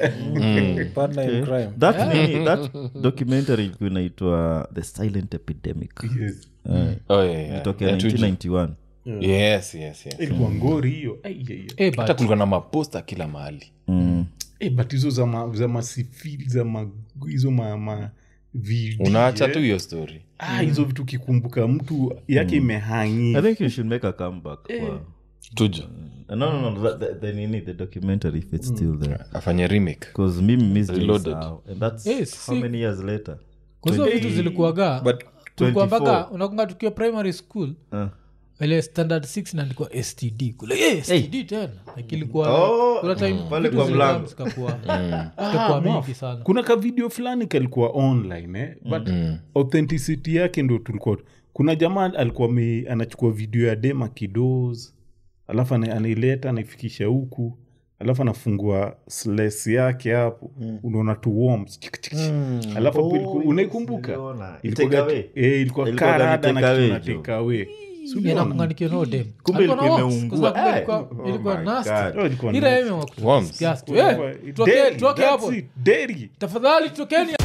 partner in crime that nini that documentary ilikuwa inaitwa the silent epidemic Yes. Eh, oh, yeah, yeah. ilitokea Yeah, tuju- 1991 yes yes yes ilikuwa ngori hiyo Ai, ai, ai. Eh, hata but kulikuwa na maposta kila mahali Mm. Eh, but hizo za ma- za masifili za ma, hizo ma, ma VD, unaacha eh. tu hiyo story ah, hizo vitu kikumbuka mtu yake imehangi i think you should make a comeback kwa tujo no no no the, the, the, nini the documentary if it's still there afanye remake because mimi miss Reloaded. Jay-Z and that's Yes, how see- many years later kwahizo vitu zilikuwaga but tulikuwa 24. mpaka unakunga tukiwa primary school uh. ile standard 6 naandikwa std kule hey, std tena like ilikuwa Oh, kuna time pale vitu kwa zilikuwa mlango. zikakuwa zikakuwa mingi sana kuna ka video fulani kalikuwa online eh? but authenticity yake ndo tulikuwa kuna jamaa alikuwa ame, anachukua video ya dema kidos alafu ana- anaileta anaifikisha huku alafu anafungua sles yake hapo unaona tu worms chik, chik, chik. alafu hapo ilikuwa- unaikumbuka niliona. Ilikuwa Take ga- away. eh, ilikuwa Ilikuwa karada gani na take kitu away, na Joe? take away. Si uliona? nakunganikia no dem Kumbe Alikuwa na ilikuwa worms, imeungua. kwa sababu Eh. ilikuwa- ilikuwa my nasty. God. Oh, ilikuwa Ila nice. yeye wa kutu- Worms. disgust. Ilikuwa- Eh, tutoke- Dairy, tutoke that's hapo it, dairy. tafadhali tokeni